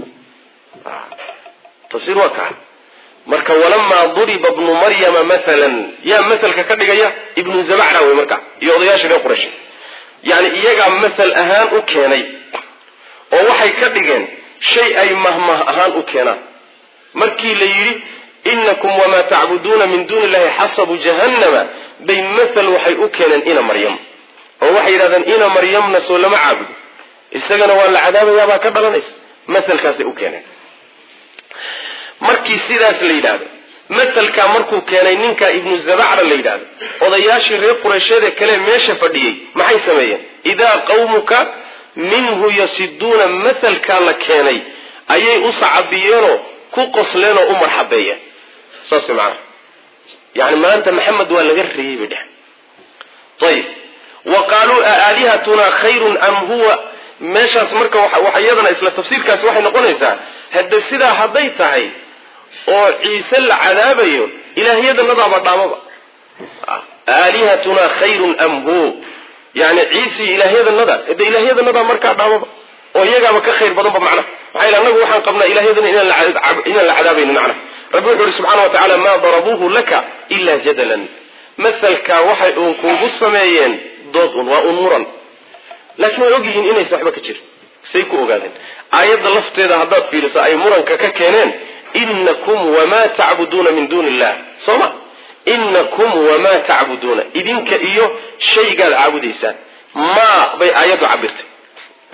tafsiir waa kaa marka walamaa duriba bnu maryama maalan yaa masalka ka dhigaya ibnu zabacra wey marka iyo odayaasha reer quraysh yani iyagaa masal ahaan u keenay oo waxay ka dhigeen shay ay mahmah ahaan u keenaan markii la yidhi inakum wamaa tacbuduuna min duuni illahi xasabu jahannama bay masal waxay u keeneen ina maryam oo waxay yidhahdeen ina maryamna soo lama caabudo isagana waa la cadaabayaabaa ka dhalanaysa masalkaasay u keeneen markii sidaas la yidhaahdo masalkaa markuu keenay ninka ibnu zabacra la yidhaahdo odayaashii reer qureysheede kale meesha fadhiyey maxay sameeyeen idaa qawmuka minhu yasiduuna masalkaa la keenay ayay u sacabiyeenoo ku qosleenoo u marxabeeyeen saas macnaha yani maanta maxamed waa laga reeyey bay dheh ayib wa qaaluu aalihatunaa khayrun am huwa meeshaas marka waxa iyadana isla tafsiirkaasi waxay noqonaysaa hadde sidaa hadday tahay oo ciise la cadaabayo ilaahyadanadaaba dhaamaba aalihatunaa khayrun am hu yani ciise ilaahyadanada hade ilaahyadanada markaa dhaamaba oo iyagaaba ka khayr badanba macnaha maxaa yl anagu waxaan qabnaa ilaahyadan inaan la cadaabaynin macnaha rabbi wuxu uhi subxana wa tacala maa darabuuhu laka ila jadalan masalkaa waxay uun kuugu sameeyeen dood un waa un muran laakiin way ogyihiin inaysa waxba ka jirin say ku ogaadeen aayadda lafteeda haddaad fiiriso ay muranka ka keeneen inakum wamaa tacbuduuna min duuni illah soo ma inakum wamaa tacbuduuna idinka iyo shaygaad caabudaysaan maa bay aayaddu cabirtay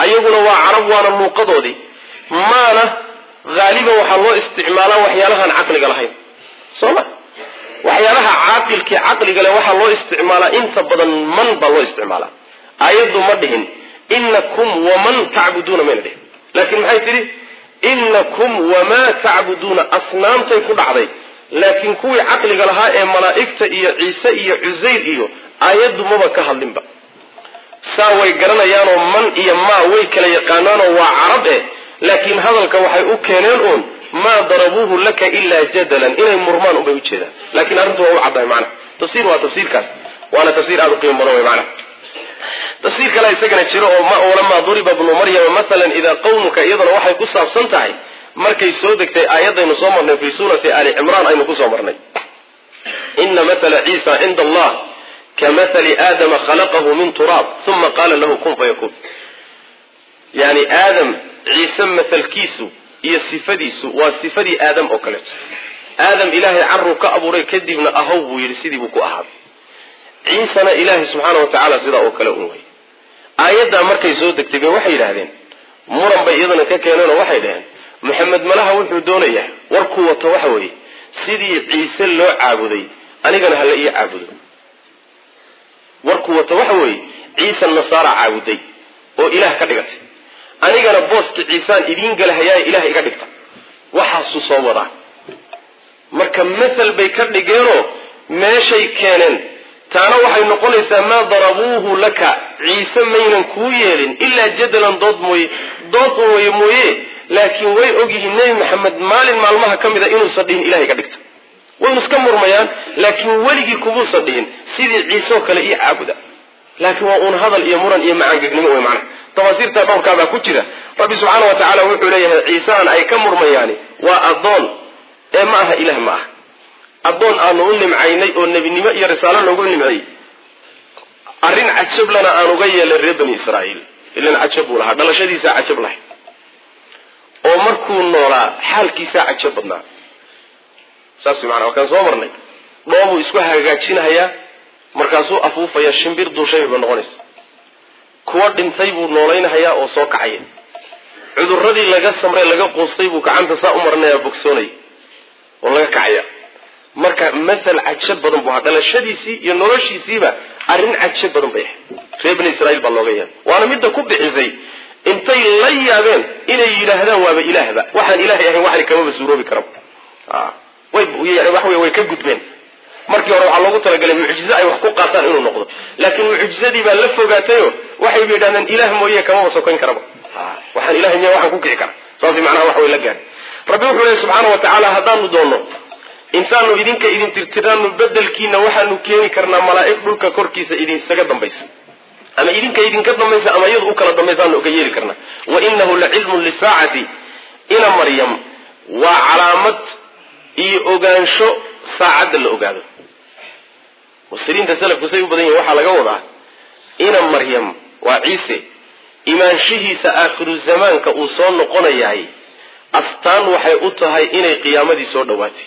ayaguna waa carab waana luuqadoodii maana haaliban waxaa loo isticmaalaa waxyaalahaan caqliga lahayn soo ma waxyaalaha caaqilkii caqliga leh waxaa loo isticmaalaa inta badan man baa loo isticmaalaa aayaddu ma dhihin inakum waman tacbuduuna mayna dhihin laakiin maxay tidhi inakum wamaa tacbuduuna asnaamtay ku dhacday laakiin kuwii caqliga lahaa ee malaa'igta iyo ciise iyo cusayr iyo aayaddu maba ka hadlinba saa way garanayaanoo man iyo maa way kala yaqaanaanoo waa carab eh laakiin hadalka waxay u keeneen uun maa darabuuhu laka ilaa jadalan inay murmaan unbay ujeedaan lakiin arrintu waa u caddahay macana tafsiir waa tafsiirkaas waana tafsiir aada u qiimo badan wey macana tafsiir kale isagana jiro oo walamaa duriba bnu maryama maalan idaa qawmuka iyaduna waxay ku saabsan tahay markay soo degtay aayadaynu soo marnay fii suurati ali cimraan aynu kusoo marnay ina matala ciisa cinda allah ka mathali aadama khalaqahu min turaab uma qaala lahu kun fayakuun yani aadam ciise mathalkiisu iyo sifadiisu waa sifadii aadam oo kaleeto aadam ilaahay caruu ka abuuray kadibna ahow buu yidhi sidii buu ku ahaaday ciisana ilaahay subxaana wa tacaala sidaa oo kale un wey aayaddaa markay soo degtay bay waxay yidhaahdeen muran bay iyadana ka keeneenoo waxay dhaheen maxamed malaha wuxuu doonayaa warkuu wato waxa weeye sidii ciise loo caabuday anigana hala ii caabudo warkuu wato waxa weeye ciise nasaara caabuday oo ilaah ka dhigatay anigana booska ciisaan idiin galahayaay ilaah iga dhigta waxaasuu soo wadaa marka mathal bay ka dhigeenoo meeshay keeneen taana waxay noqonaysaa maa darabuuhu laka ciise maynan kuu yeelin ilaa jadalan dood mooye dood un way mooye laakiin way ogyihiin nebi maxamed maalin maalmaha ka mida inuusan dhihin ilahay ka dhigta waynu iska murmayaan laakiin weligii kubuusan dhihin sidii ciiseoo kale io caabuda laakiin waa uun hadal iyo muran iyo macaangegnimo wey macnaha tafasiirta dhowrkaabaa ku jira rabbi subxaana wa tacaala wuxuu leeyahay ciisehan ay ka murmayaani waa addoon ee ma aha ilah ma aha addoon aanu u nimcaynay oo nebinimo iyo risaalo loogu nimceeyey arrin cajablana aan uga yeelay reer bani israa'iil ilan cajab buu lahaa dhalashadiisaa cajab lahay oo markuu noolaa xaalkiisaa cajab badnaa saas maana waa kaan soo marnay dhoobuu isku hagaajinahayaa markaasuu afuufaya shimbir duushay ba noqonaysa kuwa dhintay buu noolaynahayaa oo soo kacaya cudurradii laga samray laga quustay buu gacanta saa u marinayaa bogsoonaya oo laga kacaya marka mathal cajab badan buu ahaa dhalashadiisii iyo noloshiisiiba arrin cajab badan bay ahayd reer bani israiil baa looga yaabay waana midda ku bixisay intay la yaabeen inay yidhaahdaan waaba ilaahba waxaan ilaahay ahayn waxna kamaba suuroobi karaba way way ka gudbeen markii hore waxaa loogu talagalay mucjize ay wax ku qaataan inuu noqdo laakiin mucjizadii baa la fogaatayo waxayba yidhahdeen ilaah mooye kamaba sokayn karaba waxaan ilahay miya waxaan ku kici kara saas macnaha wax way la gaadhay rabbi wuxuu lehy subxaana wa tacaala haddaanu doonno intaanu idinka idin tirtiraanu bedelkiina waxaanu keeni karnaa malaa'ig dhulka korkiisa idinsaga dambaysa ama idinka idinka dambaysa ama iyadu u kala dambaysaanu uga yeeli karnaa wa inahu la cilmun lisaacati ina maryam waa calaamad iyo ogaansho saacadda la ogaado mufsiriinta salafku say u badan yihin waxaa laga wadaa ina maryam waa ciise imaanshihiisa aakhiru zamaanka uu soo noqonayahay astaan waxay u tahay inay qiyaamadii soo dhowaatay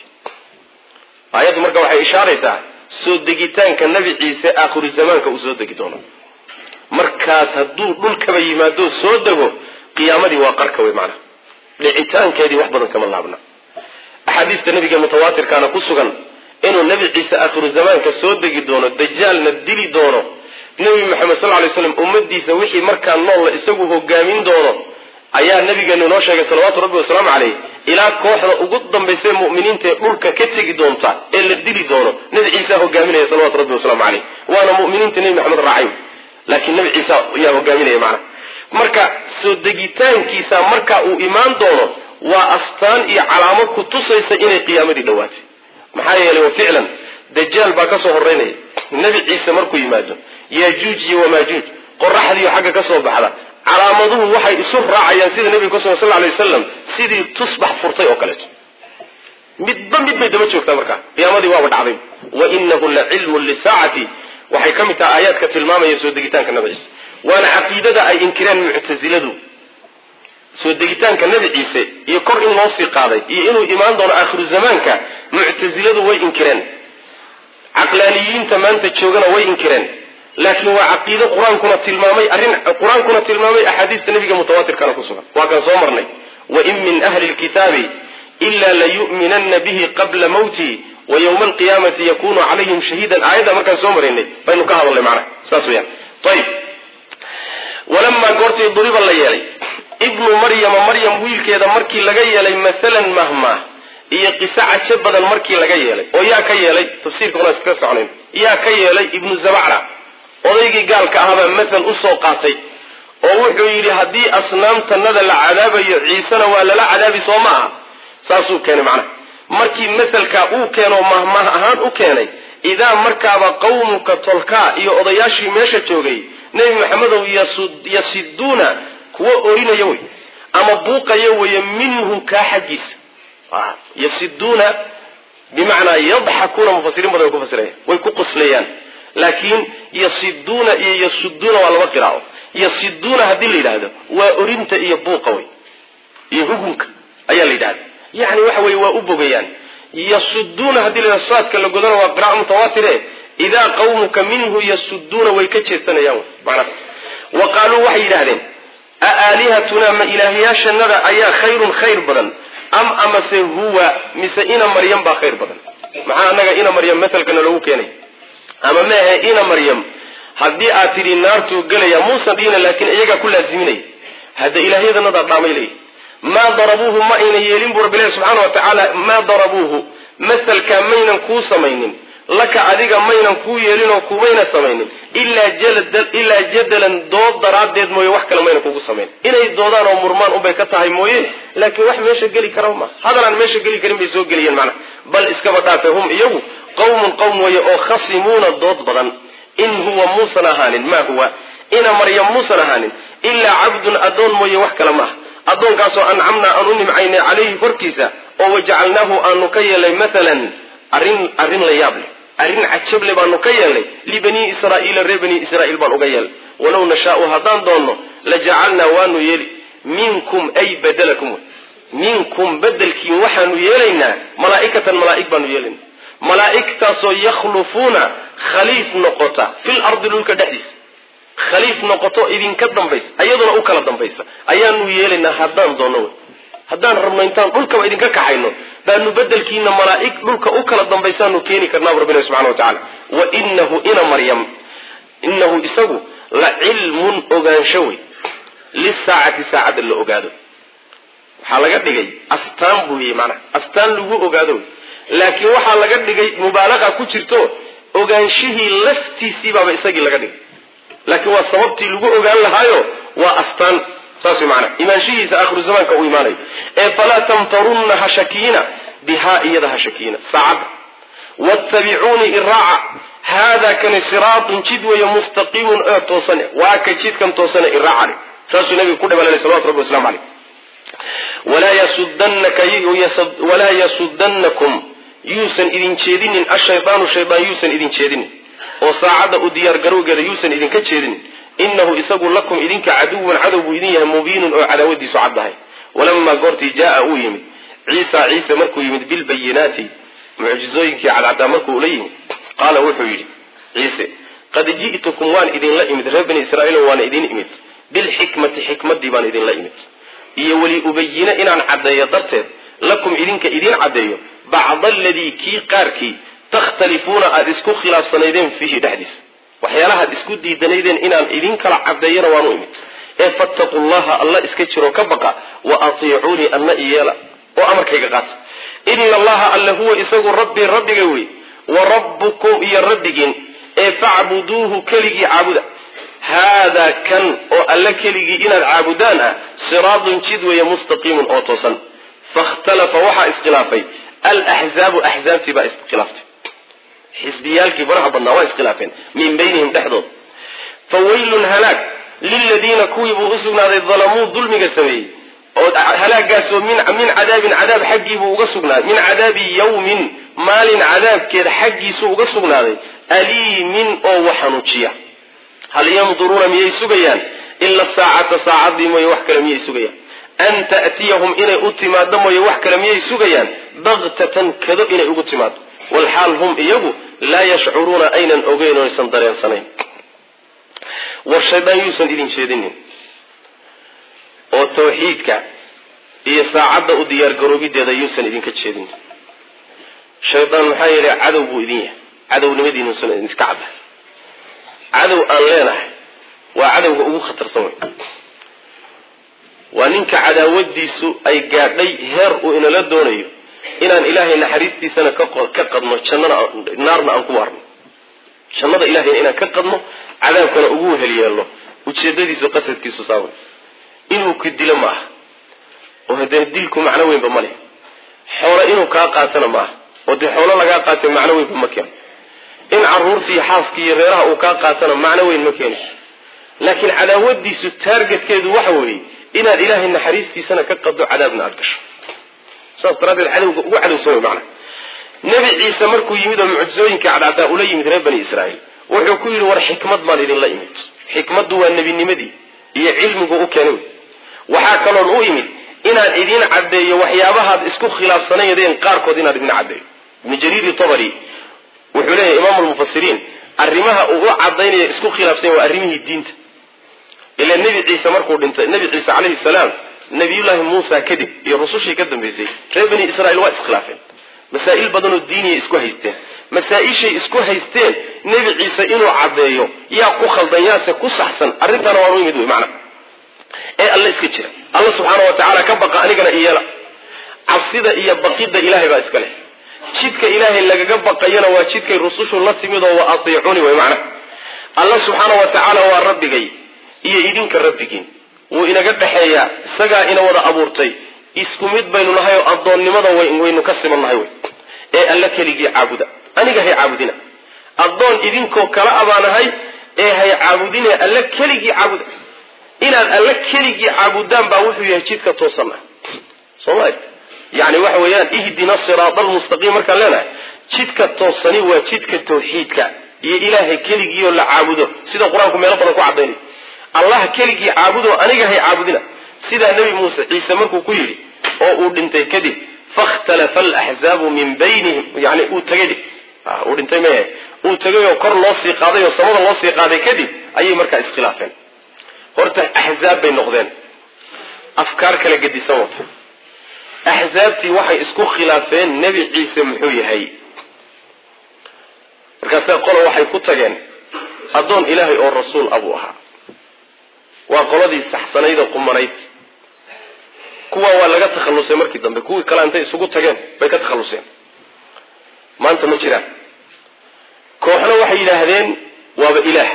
aayaddu marka waxay ishaaraysaa soo degitaanka nebi ciise aakhiru zamaanka uu soo degi doono markaas hadduu dhulkaba yimaado soo dego qiyaamadii waa qarka wey macnaha dhicitaankeedii wax badan kama laabna axaadiista nabiga mutawaatirkaana ku sugan inuu nebi ciise aakhiru zamaanka soo degi doono dajaalna dili doono nebi maxamed sal lay slam ummadiisa wixii markaa noolla isagu hogaamin doono ayaa nabigeenu inoo sheegay salawaatu rabbi wasalaamu caleyh ilaa kooxda ugu dambaysa muminiinta ee dhulka ka tegi doonta ee la dili doono nebi ciisa hogaaminaya salawatu rabbi wasalaamu caleyh waana muminiinta nebi maxamed raacay laakiin nebi ciisa yaa hogaaminaya macnaha marka soo degitaankiisa marka uu imaan doono waa astaan iyo calaamad ku tusaysa inay qiyaamadii dhowaatay maxaa yeelay wa ficlan dajaal baa kasoo horeynaya nebi ciise markuu yimaado yajuuj iyo wamaajuuj qoraxdiiyo xagga ka soo baxda calaamaduhu waxay isu raacayaan sida nebiga ku sugan sal ly wasalam sidii tusbax furtay oo kaleeto midba mid bay daba joogtaa markaa qiyaamadii waaba dhacday wa inahu la cilmun lisaacati waxay ka mid tahay aayaadka tilmaamaya soo degitaanka nabi ciise waana caqiidada ay inkireen muctasiladu soo degitaanka nebi ciise iyo kor in loo sii qaaday iyo inuu imaan doono aakhiru zamaanka muctasiladu way inkireen caqlaaniyiinta maanta joogana way inkireen laakiin waa caqiide qur-aankuna tilmaamay arrin qur-aankuna tilmaamay axaadiista nebiga mutawaatirkana ku sugan waa kan soo marnay wain min ahli lkitaabi ila layu'minanna bihi qabla mawtii wa yowma alqiyaamati yakunu calayhim shahiidan aayadda markaan soo maraynay baynu ka hadalnay macnaha saas weyaan ayib walamaa goortii duriba la yeelay ibnu maryama maryam wiilkeeda markii laga yeelay maalan mahmaah iyo qiso cajo badan markii laga yeelay oo yaa ka yeelay tafsiirka una iskaga soconayn yaa ka yeelay ibnu zabacra odaygii gaalka ahabaa mathal usoo qaatay oo wuxuu yidhi haddii asnaamtanada la cadaabayo ciisena waa lala cadaabi soo ma aha saasuu keenay macnaha markii masalkaa uu keenoo mahmaah ahaan u keenay idaa markaaba qawmuka tolkaa iyo odayaashii meesha joogay nebi maxamedow yasiduuna kuwa orinaya wey ama buuqaya weye minhu kaa xaggiisa yasiduuna bimacnaa yadxakuuna mufasiriin badan way ku fasiraya way ku qoslayaan laakiin yasiduuna iyo yasuduuna waa laba qiraao yasiduuna haddii la yidhaahdo waa orinta iyo buuqa wey iyo hugunka ayaa la yidhahda yani waxa weye waa u bogayaan yasuduuna haddii la yidhahdo saadka la godana waa qira'a mutawaatire idaa qawmuka minhu yasuduuna way ka jeedsanayaan macnaha wa qaaluu waxay yidhahdeen a aalihatunaa ma ilaahyaashanada ayaa khayrun khayr badan am amase huwa mise ina maryam baa khayr badan maxaa anaga ina maryam masalkana loogu keenay ama maahe ina maryam haddii aad tidhi naartuu gelaya muusan dhihina laakiin iyagaa ku laasiminaya hadda ilaahyadanadaad dhaamay leeyihi maa darabuuhu ma ayna yeelin buu rabbilahi subxaana wa tacaala maa darabuuhu masalkaa maynan kuu samaynin laka adiga maynan kuu yeelinoo kumayna samaynin ilaa jadalan dood daraaddeed mooye wax kale mayna kugu samayn inay doodaan oo murmaan unbay ka tahay mooye laakiin wax meesha geli kara ma hadalaan meesha geli karin bay soo geliyeen macnaha bal iskaba dhaafe hum iyagu qawmun qowm weeye oo khasimuuna dood badan in huwa muusan ahaanin maa huwa ina maryam muusan ahaanin ilaa cabdun addoon mooye wax kale maaha addoonkaasoo ancamnaa aan u nimcaynay calayhi korkiisa oo wajacalnaahu aanu ka yeelay maalan arrin arrin la yaab leh arrin cajable baanu ka yeelnay libanii israa'iila reer banii israa'iil baan uga yeelnay walow nashaau haddaan doonno la jacalnaa waanu yeeli minkum ay badalakum minkum bedelkiin waxaanu yeelaynaa malaa'ikatan malaa'ig baanu yeelaynaa malaa'igtaasoo yakhlufuuna khaliif noqota fil ardi dhulka dhexdiisa khaliif noqoto idinka dambaysa ayaduna u kala dambaysa ayaanu yeelaynaa haddaan doonno wey haddaan rabno intaan dhulkaba idinka kaxayno baanu bedelkiina malaa'ig dhulka u kala dambaysaanu keeni karnaabu rabbina subxana wa tacala wa inahu ina maryam inahu isagu la cilmun ogaansho wey lisaacati saacadda la ogaado waxaa laga dhigay astaan buu yii maanaa astaan lagu ogaado wey laakiin waxaa laga dhigay mubaalaqa ku jirto ogaanshihii laftiisii baaba isagii laga dhigay laakiin waa sababtii lagu ogaan lahaayo waa astaan saas way maanaa imaanshihiisa akhiru zamaanka uu imaanayo ee falaa tamtarunna ha shakiina bihaa iyada ha shakiina saacadda wattabicuunii iraaca haadaa kani siraatun jid weeye mustaqiimun oo toosane waa ka jidkan toosane iraaca le saasuu nabiga ku dhabalay salawatu rabbi waslamu caleyh walaa yasudannakum yuusan idin jeedinin ashaydaanu shaydaan yuusan idin jeedinin oo saacadda u diyaar garowgeeda yuusan idinka jeedinin inahu isagu lakum idinka caduwan cadow buu idin yahay mubiinun oo cadaawadiisu caddahay walamaa goortii jaaa uu yimid ciisa ciise markuu yimid bilbayinaati mucjizooyinkii cadcaddaa markuu ula yimid qaala wuxuu yidhi ciise qad ji'tukum waan idinla imid reer bani israa'iil waana idin imid bilxikmati xikmaddii baan idinla imid iyo weli ubayina inaan caddeeyo darteed lakum idinka idiin caddeeyo bacda aladii kii qaarkii takhtalifuuna aada isku khilaafsanaydeen fiihi dhexdiisa waxyaalahaad isku diidanaydeen inaan idin kala caddeeyana waanu imid ee fattaquu llaha alla iska jiroo ka baqa wa atiicuunii anna iyeela oo amarkayga qaata ina allaha alle huwa isagu rabbii rabbiga wey wa rabbukum iyo rabbigiin ee facbuduuhu keligii caabuda haadaa kan oo alle keligii inaad caabudaan ah siraadun jid weeye mustaqiimun oo toosan fakhtalafa waxaa iskhilaafay alaxzaabu axzaabtii baa iskhilaaftay xisbiyaalkii faraha badnaa waa iskhilaafeen min baynihim dhexdood fa waylun halaag liladiina kuwii buu u sugnaaday dalamuu dulmiga sameeyey oo halaagaasoo min min cadaabin cadaab xaggiibuu uga sugnaaday min cadaabi yawmin maalin cadaabkeed xaggiisuu uga sugnaaday aliimin oo wax xanuujiya hal yanduruuna miyay sugayaan ila saacata saacadii mooye wax kale miyay sugayaan an ta'tiyahum inay u timaado mooye wax kale miyay sugayaan baktatan kado inay ugu timaado walxaal hum iyagu laa yashcuruuna aynan ogeyn oo aysan dareensanayn war shaydaan yuusan idin jeedinin oo tawxiidka iyo saacadda u diyaargaroobideeda yuusan idinka jeedinin shaydaan maxaa yeelay cadow buu idin yahay cadownimadiinuusan idinka cadda cadow aan leenahay waa cadowga ugu khatarsan wey waa ninka cadaawadiisu ay gaadhay heer uu inala doonayo inaan ilaahay naxariistiisana ka qadno jannana naarna aan ku waarno jannada ilahayna inaan ka qadno cadaabkana ugu wehel yeelno ujeedadiisu qasadkiisu saawa inuu ku dilo ma aha oo haddee dilku macno weynba ma leh xoolo inuu kaa qaatana ma aha oo dee xoolo lagaa qaatay macno weynba ma keeno in caruurtii xaaskii iyo reeraha uu kaa qaatana macno weyn ma keenayso laakiin cadaawadiisu taargetkeedu waxa weeye inaad ilaahay naxariistiisana ka qaddo cadaabna aada gasho saas daraaddeed cadowga ugu cadowsan wey macana nebi ciise markuu yimid oo mucjisooyinka cadcaddaa ula yimid reer bani israa'iil wuxuu ku yidhi war xikmad baan idinla imid xikmaddu waa nebinimadii iyo cilmigu u keenay waxaa kaloon u imid inaan idiin caddeeyo waxyaabahaad isku khilaafsanayadeen qaarkood inaan idin caddeeyo ibnu jariiri tabari wuxuu leeyahay imaamu lmufasiriin arrimaha uu u caddaynaya isku khilaafsanya waa arrimihii diinta ilaa nebi ciise markuu dhintay nebi ciise calayhi salaam nabiyullaahi muusa kadib iyo rusushii ka dambaysay reer bani israiil waa iskhilaafeen masaa'il badanoo diiniya isku haysteen masaa-ishay isku haysteen nebi ciise inuu caddeeyo yaa ku khaldan yaase ku saxsan arrintaana waan u imid wey macna ee alle iska jira alla subxaana wa tacaala ka baqa anigana iyeela cabsida iyo baqidda ilaahay baa iska leh jidka ilaahay lagaga baqayana waa jidkay rusushu la timid oo wa atiicuni wey macna alla subxaana wa tacaala waa rabbigay iyo idinka rabbigiin wuu inaga dhexeeyaa isagaa ina wada abuurtay isku mid baynu nahay oo addoonnimada waynu ka siman nahay wey ee alla keligii caabuda aniga hay caabudina addoon idinkoo kala abaanahay ee hay caabudine alla keligii caabuda inaad alla keligii caabudaan baa wuxuu yahay jidka toosan ah soo ma yani waxa weeyaan ihdina siraada almustaqiim markaan leenahay jidka toosani waa jidka tawxiidka iyo ilaahay keligiioo la caabudo sida qur-aanku meelo badan ku caddaynay allah keligii caabudo aniga hay caabudina sidaa nebi muuse ciise markuu ku yidhi oo uu dhintay kadib fakhtalafa alaxzaabu min baynihim yani uu tagay uu dhintay maya uu tagay oo kor loo sii qaaday oo samada loo sii qaaday kadib ayay markaa iskhilaafeen horta axzaab bay noqdeen afkaar kala gedisan wata axzaabtii waxay isku khilaafeen nebi ciise muxuu yahay markaase qolo waxay ku tageen addoon ilaahay oo rasuul abuu ahaa waa qoladii saxsanayda qumanayd kuwa waa laga takhallusay markii dambe kuwii kale intay isugu tageen bay ka takhalluseen maanta ma jiraan kooxna waxay yidhaahdeen waaba ilaah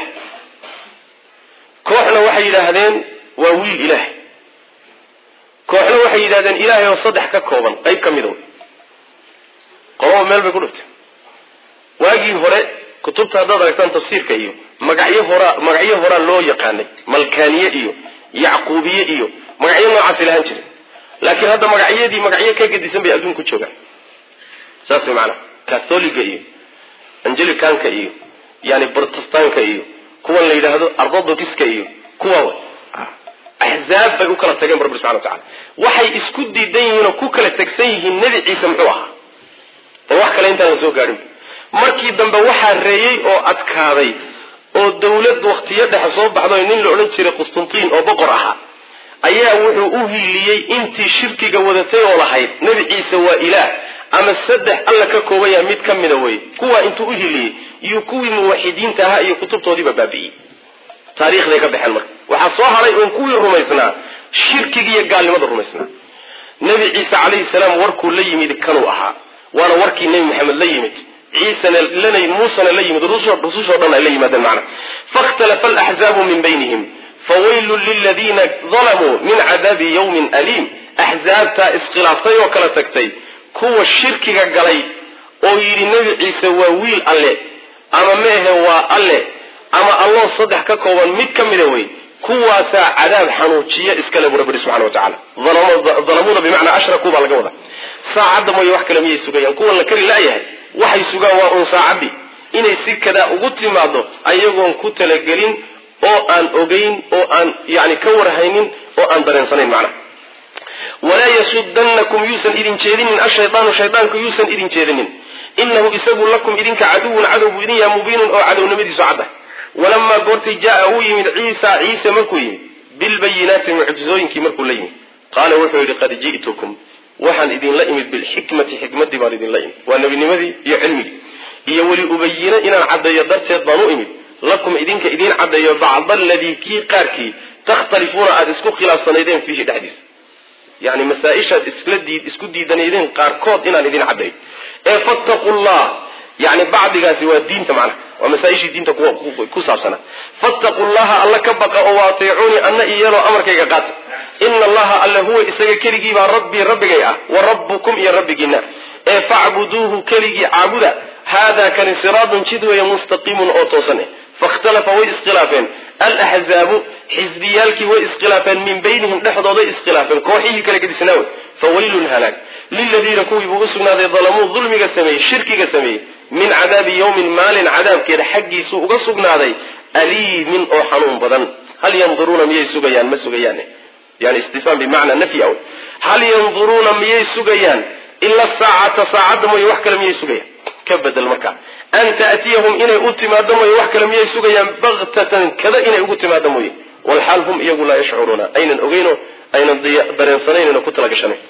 kooxna waxay yidhaahdeen waa wiil ilaah kooxna waxay yidhahdeen ilaahay oo saddex ka kooban qayb ka mida wey qolaba meel bay ku dhigteen waagii hore kutubta haddaad aragtaan tafsiirka iyo magacyo horaa magacyo horaa loo yaqaanay malkaaniye iyo yacquubiye iyo magacyo noocaasay lahaan jiren laakiin hadda magacyadii magacyo ka gedisan bay adduunku joogaan saas way macanaha catholiga iyo angelicanka iyo yani protestanka iyo kuwan la yidhaahdo orthodoxiska iyo kuwa w axzaab bay u kala tageen bu rabbi subxana wa tacala waxay isku diidan yihiin oo ku kala tegsan yihiin nebi ciise muxuu ahaa oo wax kale intaan la soo gaadhin markii dambe waxaa reeyey oo adkaaday oo dawlad waktiyo dhexe soo baxdo nin la odhan jiray qustantiin oo boqor ahaa ayaa wuxuu u hiiliyey intii shirkiga wadatay oo lahayd nebi ciise waa ilaah ama saddex alla ka kooban yaha mid ka mida wey kuwaa intuu u hiiliyey iyo kuwii muwaxidiinta ahaa iyo kutubtoodiiba baabi'iyey taariikhday ka baxeen marka waxaa soo haray uun kuwii rumaysnaa shirkiga iyo gaalnimada rumaysnaa nebi ciise calayhi salaam warkuu la yimid kanuu ahaa waana warkii nebi maxamed la yimid ciisana lana muusena la yimid rusushoo dhan ay la yimaadeen macna fakhtalafa alaxzaabu min baynihim fawaylun liladiina dalamuu min cadaabi yawmin aliim axzaabtaa iskhilaaftay oo kala tagtay kuwa shirkiga galay oo yidhi nebi ciise waa wiil alle ama meehe waa alle ama alloo saddex ka kooban mid ka mida wey kuwaasaa cadaab xanuujiya iskale bu rabbi subxana wa tacala dalamuuna bimacnaa ashrakuu baa laga wadaa saacadda mooye wax kale miyay sugayaan kuwan la kari laayahay waxay sugaan waa uun saacaddi inay si kadaa ugu timaado ayagoon ku talagelin oo aan ogeyn oo aan yani ka warhaynin oo aan dareensanayn macnaha walaa yasudannakum yuusan idin jeedinin ashaydaanu shaydaanku yuusan idin jeedinin inahu isagu lakum idinka caduwun cadow buu idin yaha mubiinun oo cadownimadiisu cadda walamaa goortii jaa uu yimid ciisa ciise markuu yimid bilbayinaati mucjizooyinkii markuu la yimid qaala wuxuu yidhi qad ji'tukum waxaan idinla imid bilxikmati xikmadii baan idinla imid waa nebinimadii iyo cilmigii iyo weli ubayino inaan caddeeyo darteed baan u imid lakum idinka idiin caddeeyo bacda aladii kii qaarkii takhtalifuuna aada isku khilaafsanaydeen fiihi dhexdiisa yani masaa-ishaad isla diid isku diidanaydeen qaarkood inaan idin caddayo ee fattaqu llah yani bacdigaasi waa diinta macnaha waa masaa-ishii diinta ku saabsanaa fattaqu llaha alla ka baqa oo waateecuunii anna iyaloo amarkayga qaata ina allaha alle huwa isaga keligiibaa rabbii rabbigay ah wa rabbukum iyo rabbigiina ee facbuduuhu keligii caabuda haadaa kani siraadun jid weeye mustaqiimun oo toosan eh fakhtalafa way iskhilaafeen alaxzaabu xisbiyaalkii way iskhilaafeen min baynihim dhexdooday iskhilaafeen kooxihii kala gedisnaa wey fawaylun halaag liladiina kuwii buu usugnaaday dalamuu dulmiga sameeyey shirkiga sameeyey min cadaabi yawmin maalin cadaabkeeda xaggiisuu uga sugnaaday aliimin oo xanuun badan hal yanduruuna miyay sugayaan ma sugayaan yani istifhaam bimacnaa nafyi aw hal yanduruuna miyay sugayaan ila saacata saacadda mooye wax kale miyay sugayaan ka bedel markaa an ta'tiyahum inay u timaado mooye wax kale miyay sugayaan baktatan kada inay ugu timaado mooye walxaal hum iyagu laa yashcuruuna aynan ogeyno aynan dareensanayno ku talagashanayn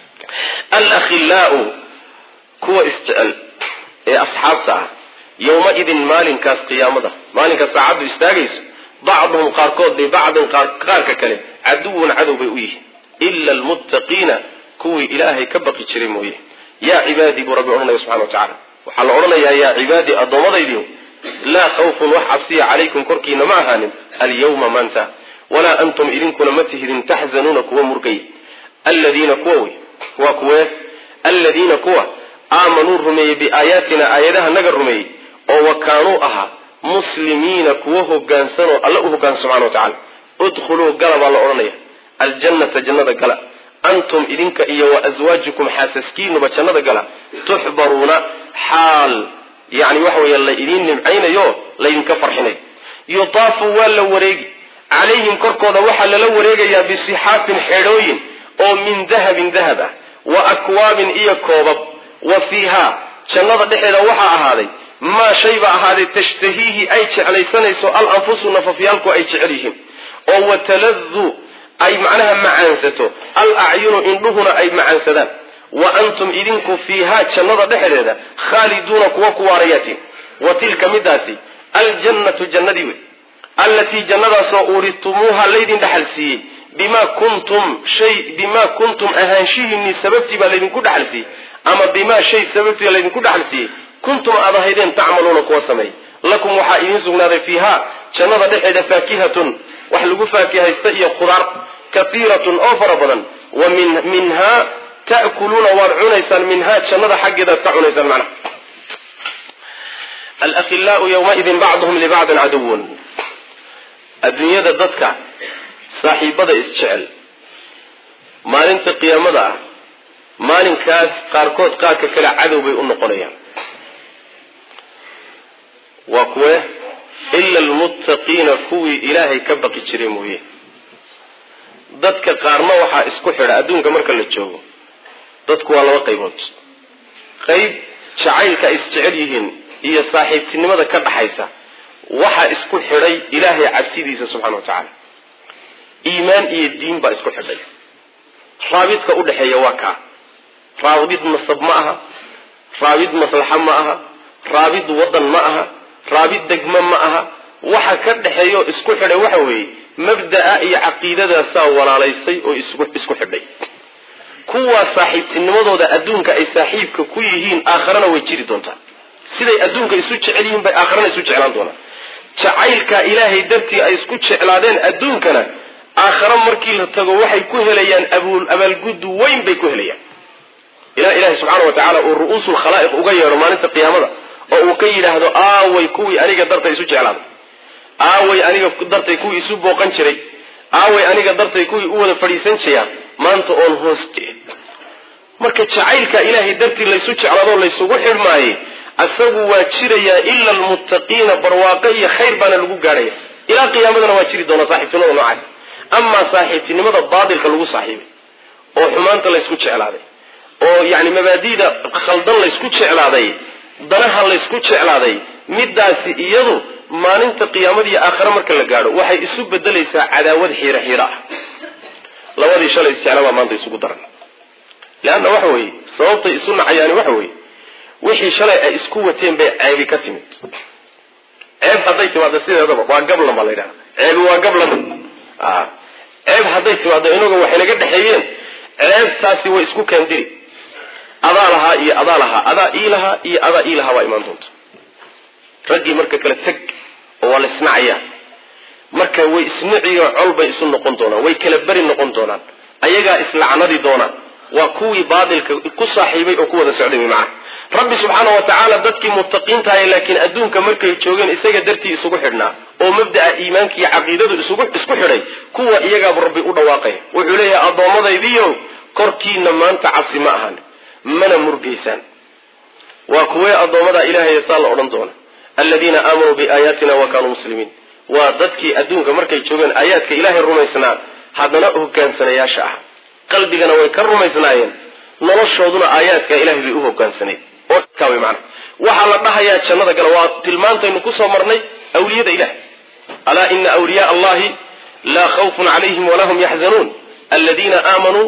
alakhilaau kuwa isjecel ee asxaabta ah yowmaidin maalinkaas qiyaamada maalinkaas saacaddu istaagayso bacduhum qaarkood bibacdin qaarka kale caduwun cadow bay u yihiin ila almuttaqiina kuwii ilaahay ka baqi jiray mooye yaa cibaadii buu rabbi odhanaya subxana wa tacala waxaa la odhanayaa yaa cibaadii addoommadaydiio laa khawfun wax cabsiya calaykum korkiina ma ahaanin alyawma maanta walaa antum idinkuna ma tihidin taxzanuuna kuwa murgay alladiina kuwa wey waa kuwee alladiina kuwa aamanuu rumeeyey biaayaatina aayadaha naga rumeeyey oo wa kaanuu ahaa muslimiina kuwa hogaansanoo alla u hogaansa subxana wa tacala udkhuluu gala baa la odhanaya aljannata jannada gala antum idinka iyo wa aswaajukum xaasaskiinuba jannada gala tuxbaruuna xaal yani waxa weeye la idiin nimcaynayo laydinka farxinayo yutaafu waa la wareegi calayhim korkooda waxaa lala wareegayaa bisixaafin xeedhooyin oo min dahabin dahab ah wa akwaabin iyo koobab wa fiihaa jannada dhexeeda waxaa ahaaday maa shay ba ahaaday tashtahiihi ay jeclaysanayso al anfusu nafafyaalku ay jecel yihiin oo wataladu ay macnaha macaansato al acyunu indhuhuna ay macaansadaan wa antum idinku fiihaa jannada dhexdeeda khaaliduuna kuwa ku waarayaatiin wa tilka midaasi aljannatu jannadii wey allatii jannadaasoo uuritumuuha laydin dhaxal siiyey bimaa kuntum shay bimaa kuntum ahaanshihiinii sababtii baa laydinku dhaxal siiyey ama bimaa shay sababtii laydinku dhaxal siiyey kuntum aad ahaydeen tacmaluuna kuwa sameey lakum waxaa idiin sugnaaday fiihaa jannada dhexeeda faakihatun wax lagu faakihaysta iyo khudaar kaiiratun oo fara badan wa min minhaa ta'kuluuna waad cunaysaan minhaa jannada xaggeedaad ka cunaysaan macnaha alakhilaau yawmaidin bacduhum libacdin caduwun adduunyada dadka saaxiibada isjecel maalinta qiyaamada ah maalinkaas qaarkood qaarka kale cadow bay u noqonayaan waa kuwe ila almuttaqiina kuwii ilaahay ka baqi jiray mooye dadka qaarna waxaa isku xidha adduunka marka la joogo dadku waa laba qaybood qayb jacaylka ay isjecel yihiin iyo saaxiibtinimada ka dhaxaysa waxaa isku xidhay ilaahay cabsidiisa subxana wa tacaala iimaan iyo diin baa isku xidhay raabidka udhexeeya waa kaa raabid nasab ma aha raabid maslaxa ma aha raabid wadan ma aha raabid degmo ma aha waxa ka dhexeeyaoo isku xidhay waxa weeye mabda'a iyo caqiidadaasaa walaalaysay oo isku xidhay kuwaa saaxiibtinimadooda adduunka ay saaxiibka ku yihiin aakharana way jiri doontaa siday adduunka isu jecel yihiin bay aakharana isu jeclaan doonaan jacaylka ilaahay dartii ay isku jeclaadeen adduunkana aakhare markii la tago waxay ku helayaan abaalguddu weyn bay ku helayaan ilaa ilaahay subxaana wa tacaala uu ru'uusul khalaa'iq uga yeedho maalinta qiyaamada oo uu ka yidhaahdo aaway kuwii aniga dartay isu jeclaaday aaway aniga dartay kuwii isu booqan jiray aaway aniga dartay kuwii u wada fadhiisan jiraan maanta oon hoos marka jacaylka ilaahay dartii laysu jeclaadoo laysugu xidhmaayey asagu waa jirayaa ila almuttaqiina barwaaqo iyo khayr baana lagu gaadhaya ilaa qiyaamadana waa jiri doonaa saaxiibtinimada noocaas amaa saaxiibtinimada baatilka lagu saaxiibay oo xumaanta laysku jeclaaday oo yani mabaadi'da khaldan laysku jeclaaday danaha laysku jeclaaday midaasi iyadu maalinta qiyaamadiiyo aakhare marka la gaadho waxay isu bedelaysaa cadaawad xiiro xiiro ah labadii shalay isjecla baa maanta isugu daran leanna waxa weeye sababtay isu nacayaani waxa weeye wixii shalay ay isku wateen bay ceebi ka timid ceeb hadday timaado sideedaba waa gablan baa la yidhaha ceebi waa gablan ceeb hadday timaado inaga waxay naga dhexeeyeen ceebtaasi way isku kaandiri adaa lahaa iyo adaa lahaa adaa ii lahaa iyo adaa ii lahaa baa imaan doonta raggii marka kale teg oo waa la isnacayaa marka way isnaciyo col bay isu noqon doonaan way kala beri noqon doonaan ayagaa islacnadi doonaan waa kuwii baatilka ku saaxiibay oo ku wada socday wy macana rabbi subxaana wa tacaala dadkii muttaqiintahay laakiin adduunka markay joogeen isaga dartii isugu xidhnaa oo mabda'a iimaanka iyo caqiidadu isugu isku xidhay kuwa iyagaabu rabbi u dhawaaqaya wuxuu leeyahay addoommadaydiiyo korkiina maanta cabsi ma ahan mana murgaysaan waa kuwee addoommada ilaahay saa la odhan doona aladiina aamanuu biaayaatina wa kaanuu muslimiin waa dadkii adduunka markay joogeen aayaadka ilaahay rumaysnaa haddana hogaansanayaasha ah qalbigana way ka rumaysnaayeen noloshooduna aayaadka ilahay bay u hogaansanayd oo kaaway macana waxaa la dhahayaa jannada gala waa tilmaantaynu kusoo marnay awliyada ilahay alaa ina awliyaa allahi laa khawfun calayhim walaa hum yaxzanuun aladiina aamanuu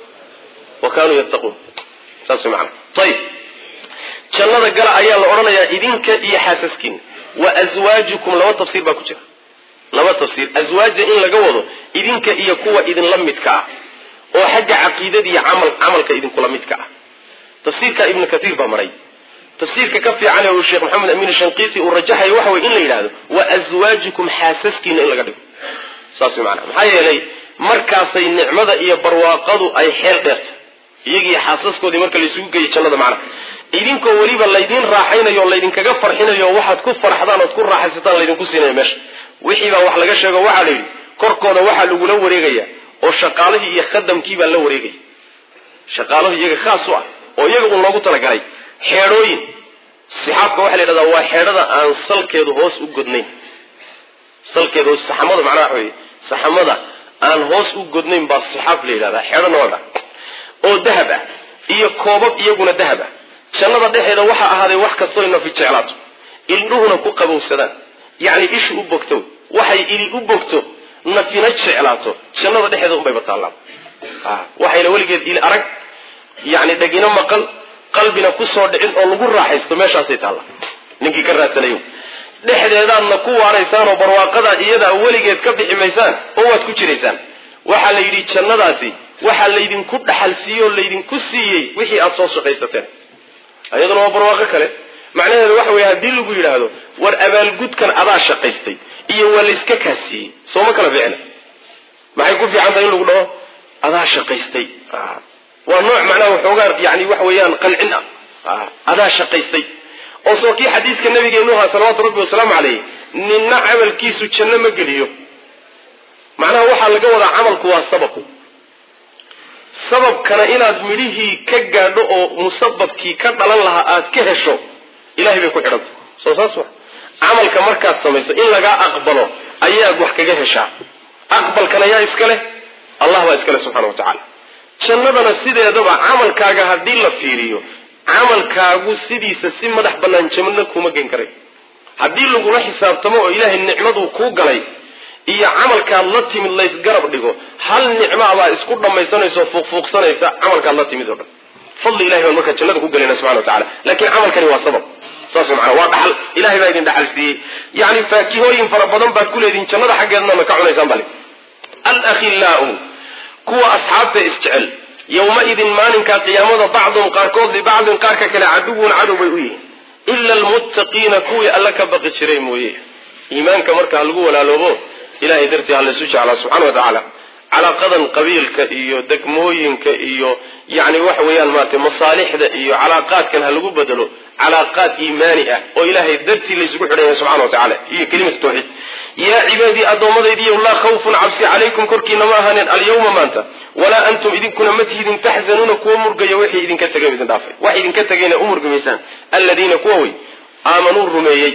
wa kaanuu yattaquun saas way macana ayib jannada gala ayaa la odhanayaa idinka iyo xaasaskiina wa aswaajukum laba tafsiir baa ku jira laba tafsiir aswaaja in laga wado idinka iyo kuwa idinla midka ah oo xagga caqiidada iyo camal camalka idinkula midka ah tafsiirka ibnu katiir baa maray tafsiirka ka fiican ee uu sheekh maxamed amiin shanqiisi uu rajaxayo waxa weye in la yidhahdo wa aswaajukum xaasaskiina in laga dhigo saas way macana maxaa yeelay markaasay nicmada iyo barwaaqadu ay xeel dheerta iyagii xaasaskoodii marka laysugu geeyo jannada macnaha idinkoo weliba laydin raaxaynayo o laydinkaga farxinayo waxaad ku farxdaan ood ku raaxaysataan laydinku siinaya meesha wixii baa wax laga sheego waxaa la yidhi korkooda waxaa lagula wareegaya oo shaqaalihii iyo khadamkii baa la wareegaya shaqaalahu iyaga khaas u ah oo iyaga uun loogu talagalay xeedhooyin sixaabka waxaa la yidhahdaa waa xeedhada aan salkeedu hoos u godnayn salkeedu hoos saxamada macnaha waxa weye saxamada aan hoos u godnayn baa sixaab la yidhahdaa xeedho nooca oo dahab ah iyo koobab iyaguna dahab ah jannada dhexeeda waxaa ahaaday wax kastoo nafi jeclaato ildhuhuna ku qabowsadaan yacni ishu u bogto waxay ili u bogto nafina jeclaato jannada dhexeeda unbayba taallaa waxayna weligeed ili arag yacni dhagino maqal qalbina kusoo dhicin oo lagu raaxaysto meeshaasay taalla ninkii ka raadsanayo dhexdeedaadna ku waaraysaan oo barwaaqadaa iyadaa weligeed ka bixi maysaan oo waad ku jiraysaan waxaa la yidhi jannadaasi waxaa laydinku dhaxal siiyey oo laydinku siiyey wixii aada soo shaqaysateen iyaduna waa barwaaqo kale macnaheedu waxa weeye haddii lagu yidhaahdo war abaalgudkan adaa shaqaystay iyo waa layska kaasiiyey sooma kala ficna maxay ku fiican tahay in lagu dhaho adaa shaqaystay waa nooc macnaha waxoogaa yani waxa weeyaan qancin ah adaa shaqaystay oo soo kii xadiiska nabigeenu ahaa salawaatu rabbi wasalaamu caleyh ninna camalkiisu janno ma geliyo macnaha waxaa laga wadaa camalku waa sabab sababkana inaad midhihii ka gaadho oo musababkii ka dhalan lahaa aad ka hesho ilahay bay ku xidhantay soo saas wa camalka markaad samayso in lagaa aqbalo ayaad wax kaga heshaa aqbalkan ayaa iska leh allah baa iska leh subxana wa tacaala jannadana sideedaba camalkaaga haddii la fiiriyo camalkaagu sidiisa si madax bannaan janno kuma gen karay haddii lagula xisaabtamo oo ilaahay nicmaduu kuu galay iyo camalkaad la timid laysgarab dhigo hal nicmaabaa isku dhammaysanaysa oo fuuqfuuqsanaysa camalkaad la timid oo dhan fadli ilahay baan markaa jannada ku gelayna subxana wa tacala laakiin camalkani waa sabab saas maana waa dhaxal ilahay baa idin dhaxal siiyey yacni faakihooyin fara badan baad ku leedihin jannada xaggeednana ka cunaysaan bale alakhillaau kuwa asxaabta isjecel yowmaidin maalinkaa qiyaamada bacdum qaarkood libacdin qaarka kale caduwun cadow bay u yihiin ila almuttaqiina kuwii alla ka baqi jiray mooye iimaanka marka ha lagu walaaloobo ilahay dartii ha laysu jeclaa subxana wa tacaala calaaqadan qabiilka iyo degmooyinka iyo yani waxa weeyaan maarata masaalixda iyo calaaqaadkan ha lagu bedelo calaaqaad iimaani ah oo ilahay dartii laysugu xidhanya subxana wa tacala iyo kelimata tawxiid yaa cibaadii addoommadaydiiyo laa khawfun cabsi calaykum korkiina ma ahaaneen alyawma maanta walaa antum idinkuna ma tihidin taxzanuuna kuwa murgaya wixii idinka tegay idin dhaafay wax idinka tegayna u murgamaysaan alladiina kuwa wey aamanuu rumeeyey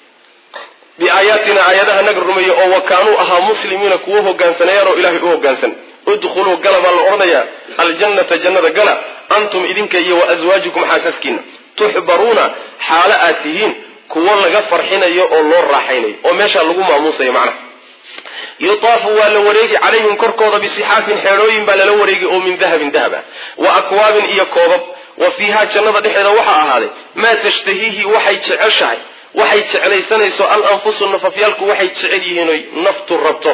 biaayaatina aayadaha naga rumeeyey oo wakaanuu ahaa muslimiina kuwo hogaansanayaan oo ilahay u hogaansan udkhuluu gala baa la odhanayaa aljannata jannada gala antum idinka iyo wa aswaajukum xaasaskiina tuxbaruuna xaalo aad tihiin kuwo laga farxinayo oo loo raaxaynayo oo meeshaa lagu maamuusayo macnaha yutaafu waa la wareegi calayhim korkooda bisixaafin xeedhooyin baa lala wareegi oo min dahabin dahab ah wa akwaabin iyo koobab wa fiihaa jannada dhexeeda waxaa ahaaday maa tashtahiihi waxay jeceshahay waxay jeclaysanayso al anfusu nafafyaalku waxay jecel yihiin oy naftu rabto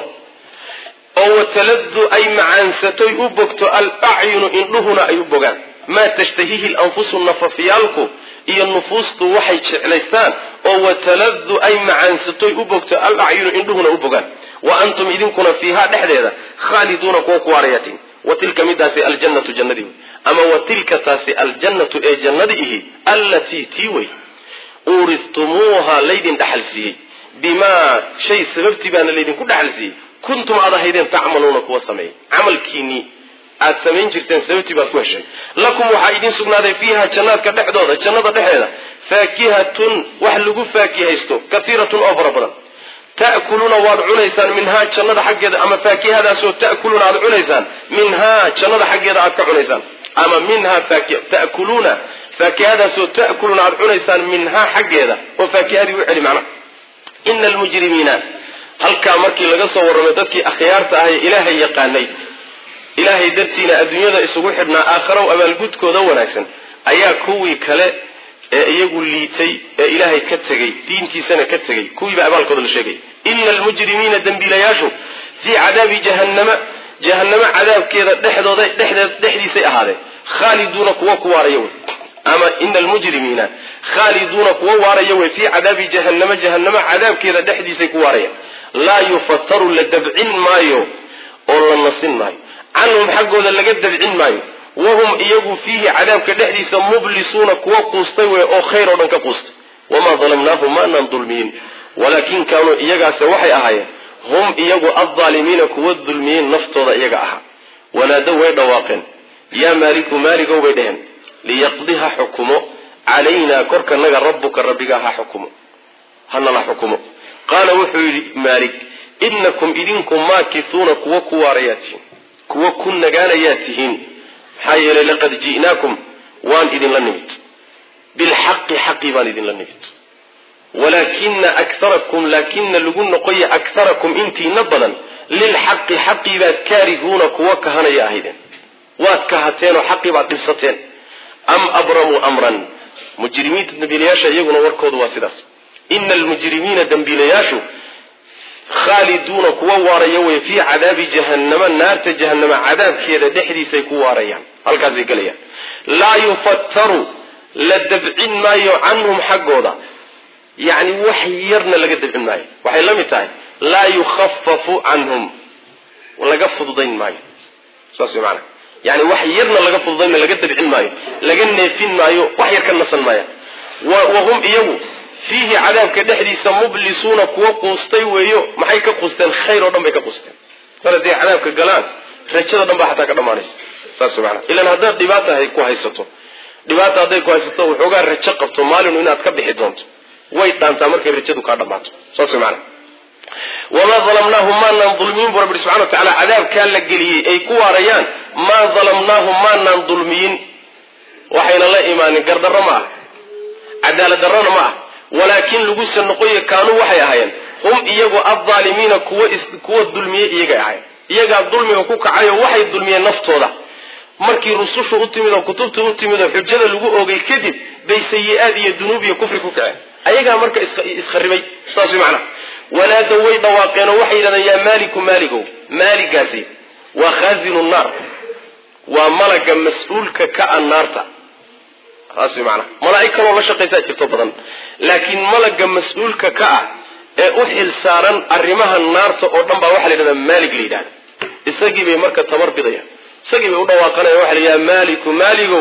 oo wataladu ay macaansatoy u bogto al acyunu indhuhuna ay u bogaan maa tashtahiihi lanfusu nafafyaalku iyo nufuustu waxay jeclaystaan oo wataladu ay macaansatoy u bogto al acyunu indhuhuna u bogaan wa antum idinkuna fiihaa dhexdeeda khaaliduuna kuwa ku waarayatiin wa tilka midaasi aljannatu jannadii wey ama wa tilka taasi aljannatu ee jannadi ihi allatii tii wey uuristumuuha laydin dhaxal siiyey bimaa shay sababtii baana laydinku dhaxal siiyey kuntum aad ahaydeen tacmaluuna kuwa sameeyey camalkiinii aad samayn jirteen sababtii baad ku heshay lakum waxaa idiin sugnaaday fiiha jannaadka dhexdooda jannada dhexeeda faakihatun wax lagu faakihaysto kaiiratun oo fara badan ta'kuluuna waad cunaysaan minhaa jannada xaggeeda ama faakihadaasoo ta'kuluuna aad cunaysaan minhaa jannada xaggeeda aad ka cunaysaan ama minhaa ta'kuluuna faakihadaasoo ta'kuluuna aad cunaysaan minhaa xaggeeda oo faakihadii u celi macnaha ina almujrimiina halkaa markii laga soo warramay dadkii akhyaarta ahay ilaahay yaqaanay ilaahay dartiina adduunyada isugu xidhnaa aakharaw abaalgudkooda wanaagsan ayaa kuwii kale ee iyagu liitay ee ilaahay ka tegey diintiisana ka tegey kuwiiba abaalkooda la sheegay ina almujrimiina dembiilayaashu fii cadaabi jahannama jahannamo cadaabkeeda dhexdooda dhexdeed dhexdiisay ahaadeen khaaliduuna kuwa ku waaraya wey ama ina almujrimiina khaaliduuna kuwa waaraya wey fii cadaabi jahannama jahannamo cadaabkeeda dhexdiisay ku waaraya laa yufataru la dabcin maayo oo la nasin maayo canhum xaggooda laga dabcin maayo wahum iyagu fiihi cadaabka dhexdiisa mublisuuna kuwa quustay wey oo khayr oo dhan ka quustay wamaa dalamnaahum maanaan dulmiyin walaakin kaanuu iyagaase waxay ahaayeen hum iyagu addaalimiina kuwa dulmiyeen naftooda iyaga ahaa wanaadow way dhawaaqeen yaa maaliku maaligow bay dheheen liyaqdi ha xukumo calaynaa korkanaga rabbuka rabbigaa ha xukumo hanala xukumo qaala wuxuu yidhi maalik inakum idinku maakisuuna kuwa ku waarayaa tihiin kuwa ku nagaanayaa tihiin maxaa yeelay laqad ji'naakum waan idinla nimid bilxaqi xaqii baan idinla nimid walaakina akarakum laakina lagu noqoya akarakum intiina badan lilxaqi xaqii baad kaarihuuna kuwa kahanaya ahaydeen waad kahateenoo xaqii baad dhibsateen am abramuu amran mujrimiinta dambiilayaasha iyaguna warkoodu waa sidaas ina almujrimiina dambiilayaashu khaaliduuna kuwa waaraya wey fii cadaabi jahannama naarta jahannama cadaabkeeda dhexdiisay ku waarayaan halkaasay gelayaan laa yufattaru la dabcin maayo canhum xaggooda yacni wax yarna laga dabcin maayo waxay la mid tahay laa yukhafafu canhum laga fududayn maayo saas way maanaa yani wax yarna laga fududayn maayo laga dabcin maayo laga neefin maayo wax yar ka nasan maaya wahum iyagu fiihi cadaabka dhexdiisa mublisuuna kuwa quustay weeyo maxay ka quusteen khayr oo dhan bay ka quusteen mar hadday cadaabka galaan rajada dhan baa xataa ka dhamaanaysa saas maana ilan haddaad dhibaata hay ku haysato dhibaata hadday ku haysato waxoogaa rajo qabto maalinu inaad ka bixi doonto way dhaantaa markay rajadu kaa dhammaato saas way maana wamaa dalamnaahum maanaan dulmiyin bu rabbi subxana wa tacala cadaabkaa la geliyey ay ku waarayaan maa dalamnaahum maanaan dulmiyin waxayna la imaanin gardarro ma ah cadaalad darrona ma ah walaakin laguse noqoyo kaanuu waxay ahaayeen hum iyagu addaalimiina kuwa kuwa dulmiyey iyagay ahayen iyagaa dulmiga ku kacayo waxay dulmiyeen naftooda markii rusushu u timid oo kutubta u timid oo xujada lagu ogay kadib bay sayi-aad iyo dunuub iyo kufri ku kaceen ayagaa marka iskharibay saas way macnaha wanaadow way dhawaaqeen oo waxay yidhahdeen yaa maaliku maaligow maaligaasi waa khaazinu naar waa malaga mas-uulka ka a naarta saas way macnaha malaa'ig kaloo la shaqaysaa jirto badan laakiin malaga mas-uulka ka ah ee u xil saaran arrimaha naarta oo dhan baa waxaa la yidhahdaa maalig la yidhahda isagii bay marka tabar bidayaan isagii bay u dhawaaqanaya waxa la yidhahda maaliku maaligow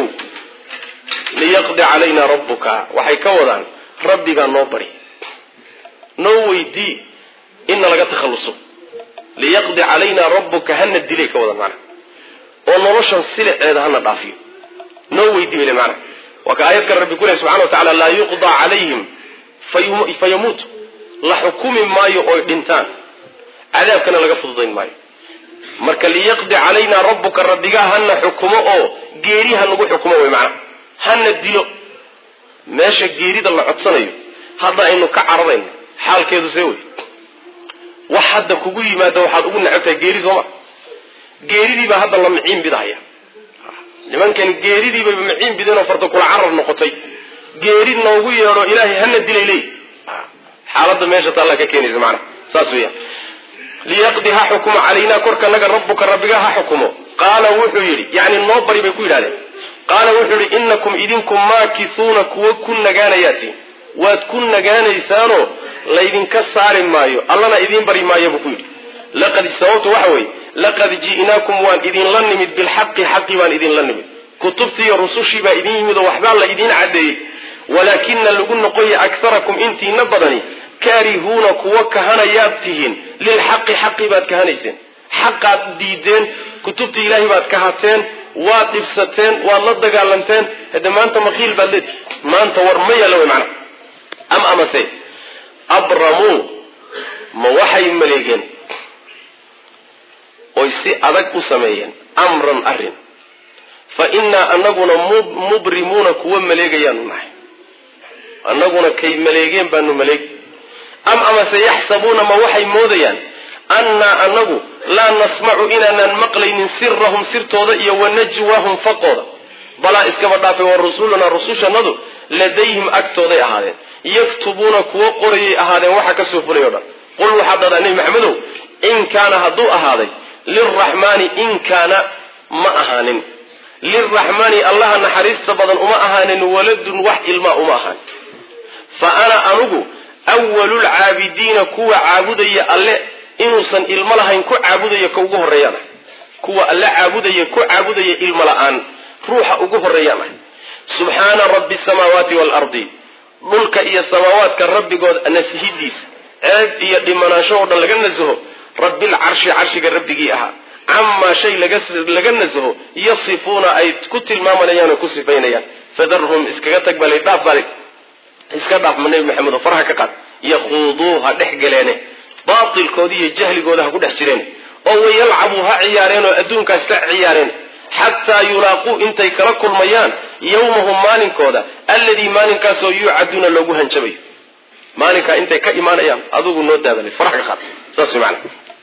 liyaqdi calayna rabbuka waxay ka wadaan rabbigaa noo bari noo weydii inna laga takhalluso liyaqdi calayna rabbuka hana dilay ka wadaan macnaha oo noloshan siliceeda hana dhaafiyo noo weydii bale macnaha waa ka aayad kale rabbi ku lehy subxana wa tacala laa yuqdaa calayhim fayamuutu la xukumi maayo oy dhintaan cadaabkana laga fududayn maayo marka liyaqdi calaynaa rabbuka rabbigaa hana xukumo oo geeri ha nagu xukumo wey macnaha hana dilo meesha geerida la codsanayo hadda aynu ka cararayno xaalkeedu see wey wax hadda kugu yimaada waxaad ugu necabtahay geeri sooma geeridiibaa hadda la miciin bidahaya nimankani geeridiibay miciin bideen oo farta kula carar noqotay geeri noogu yeedho ilaahay hana dilay leey xaaladda meesha taallaa ka keenaysa macana saas weeyaan liyaqdi ha xukumo calaynaa korkanaga rabbuka rabbiga ha xukumo qaala wuxuu yidhi yani noo bari bay ku yidhahdeen qaala wuxuu yidhi inakum idinku maakisuuna kuwa ku nagaanayaati waad ku nagaanaysaanoo laydinka saari maayo allana idiin bari maayo buu ku yidhi laqad sababtu waxa weeye laqad ji'naakum waan idinla nimid bilxaqi xaqi baan idinla nimid kutubtii iyo rusushii baa idin yimid oo waxbaa la idiin caddeeyey walaakina lagu noqoya akarakum intiina badani kaarihuuna kuwa kahanayaad tihiin lilxaqi xaqi baad kahanayseen xaqaad diideen kutubta ilaahay baad kahateen waad dhibsateen waad la dagaalamteen hade maanta makiil baad leedihi maanta war ma yaalla wey macana am amase abramuu ma waxay maleegeen oy si adag u sameeyeen amran arrin fa innaa anaguna mubrimuuna kuwa maleegayaanu nahay annaguna kay maleegeen baanu maleegi am amase yaxsabuuna ma waxay moodayaan annaa anagu laa nasmacu inaanaan maqlaynin sirahum sirtooda iyo wanajwaahum faqooda balaa iskaba dhaafay wa rusulunaa rusushannadu ladayhim agtooday ahaadeen yaktubuuna kuwo qorayay ahaadeen waxa kasoo fulay o dhan qul waxaad dhahdaa nebi maxamedow in kaana hadduu ahaaday lilraxmaani in kaana ma ahaanin lilraxmaani allaha naxariista badan uma ahaanin waladun wax ilmaa uma ahaanin fa ana anugu awalulcaabidiina kuwa caabudaya alle inuusan ilmo lahayn ku caabudaya ka ugu horreeyaan ah kuwa alle caabudaya ku caabudaya ilmo la-aan ruuxa ugu horreeyaan ah subxaana rabbi samaawaati waalardi dhulka iyo samaawaadka rabbigood nasihidiisa ceeb iyo dhimanaansho oo dhan laga nasaho rabbilcarshi carshiga rabbigii ahaa camaa shay laga nasaho yasifuuna ay ku tilmaamanayaan oo ku sifaynayaan fadarhum iskaga tag balay dhaaf balay iska dhaaf ma nebi maxamed oo faraha ka qaad yakhuuduu ha dhex galeene baatilkooda iyo jahligooda ha ku dhex jireen oo wayalcabuu ha ciyaareen oo adduunkaas ka ciyaareen xataa yulaaquu intay kala kulmayaan yawmahum maalinkooda alladii maalinkaasoo yuucaduuna loogu hanjabayo maalinkaa intay ka imaanayaan adugu noo daabalay farax ka qaad saas maana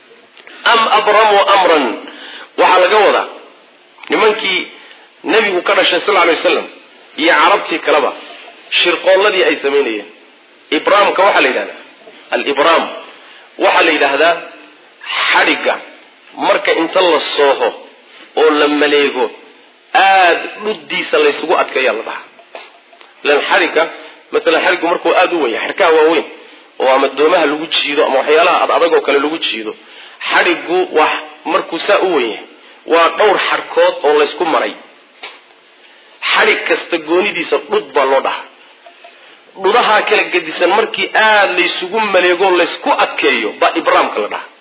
am abramuu amran waxaa laga wadaa nimankii nebigu ka dhashay sal ly waslam iyo carabtii kaleba shirqoolladii ay samaynayeen ibraamka waxaa la yidhahdaa alibraam waxaa la yidhaahdaa xadhigga marka inta la sooho oo la maleego aada dhuddiisa laysugu adkeeyaa la dhahaa lan xadhigga maalan xadhiggu markuu aada u weyn yahay xadhkaha waaweyn oo ama doomaha lagu jiido ama waxyaalaha ad adag oo kale lagu jiido xadhiggu waa markuu saa u weyn yahay waa dhowr xadhkood oo laysku maray xadhig kasta goonidiisa dhud baa loo dhahaa dhudahaa kala gedisan markii aada laysugu maleego laysku adkeeyo baa ibraamka la dhahaa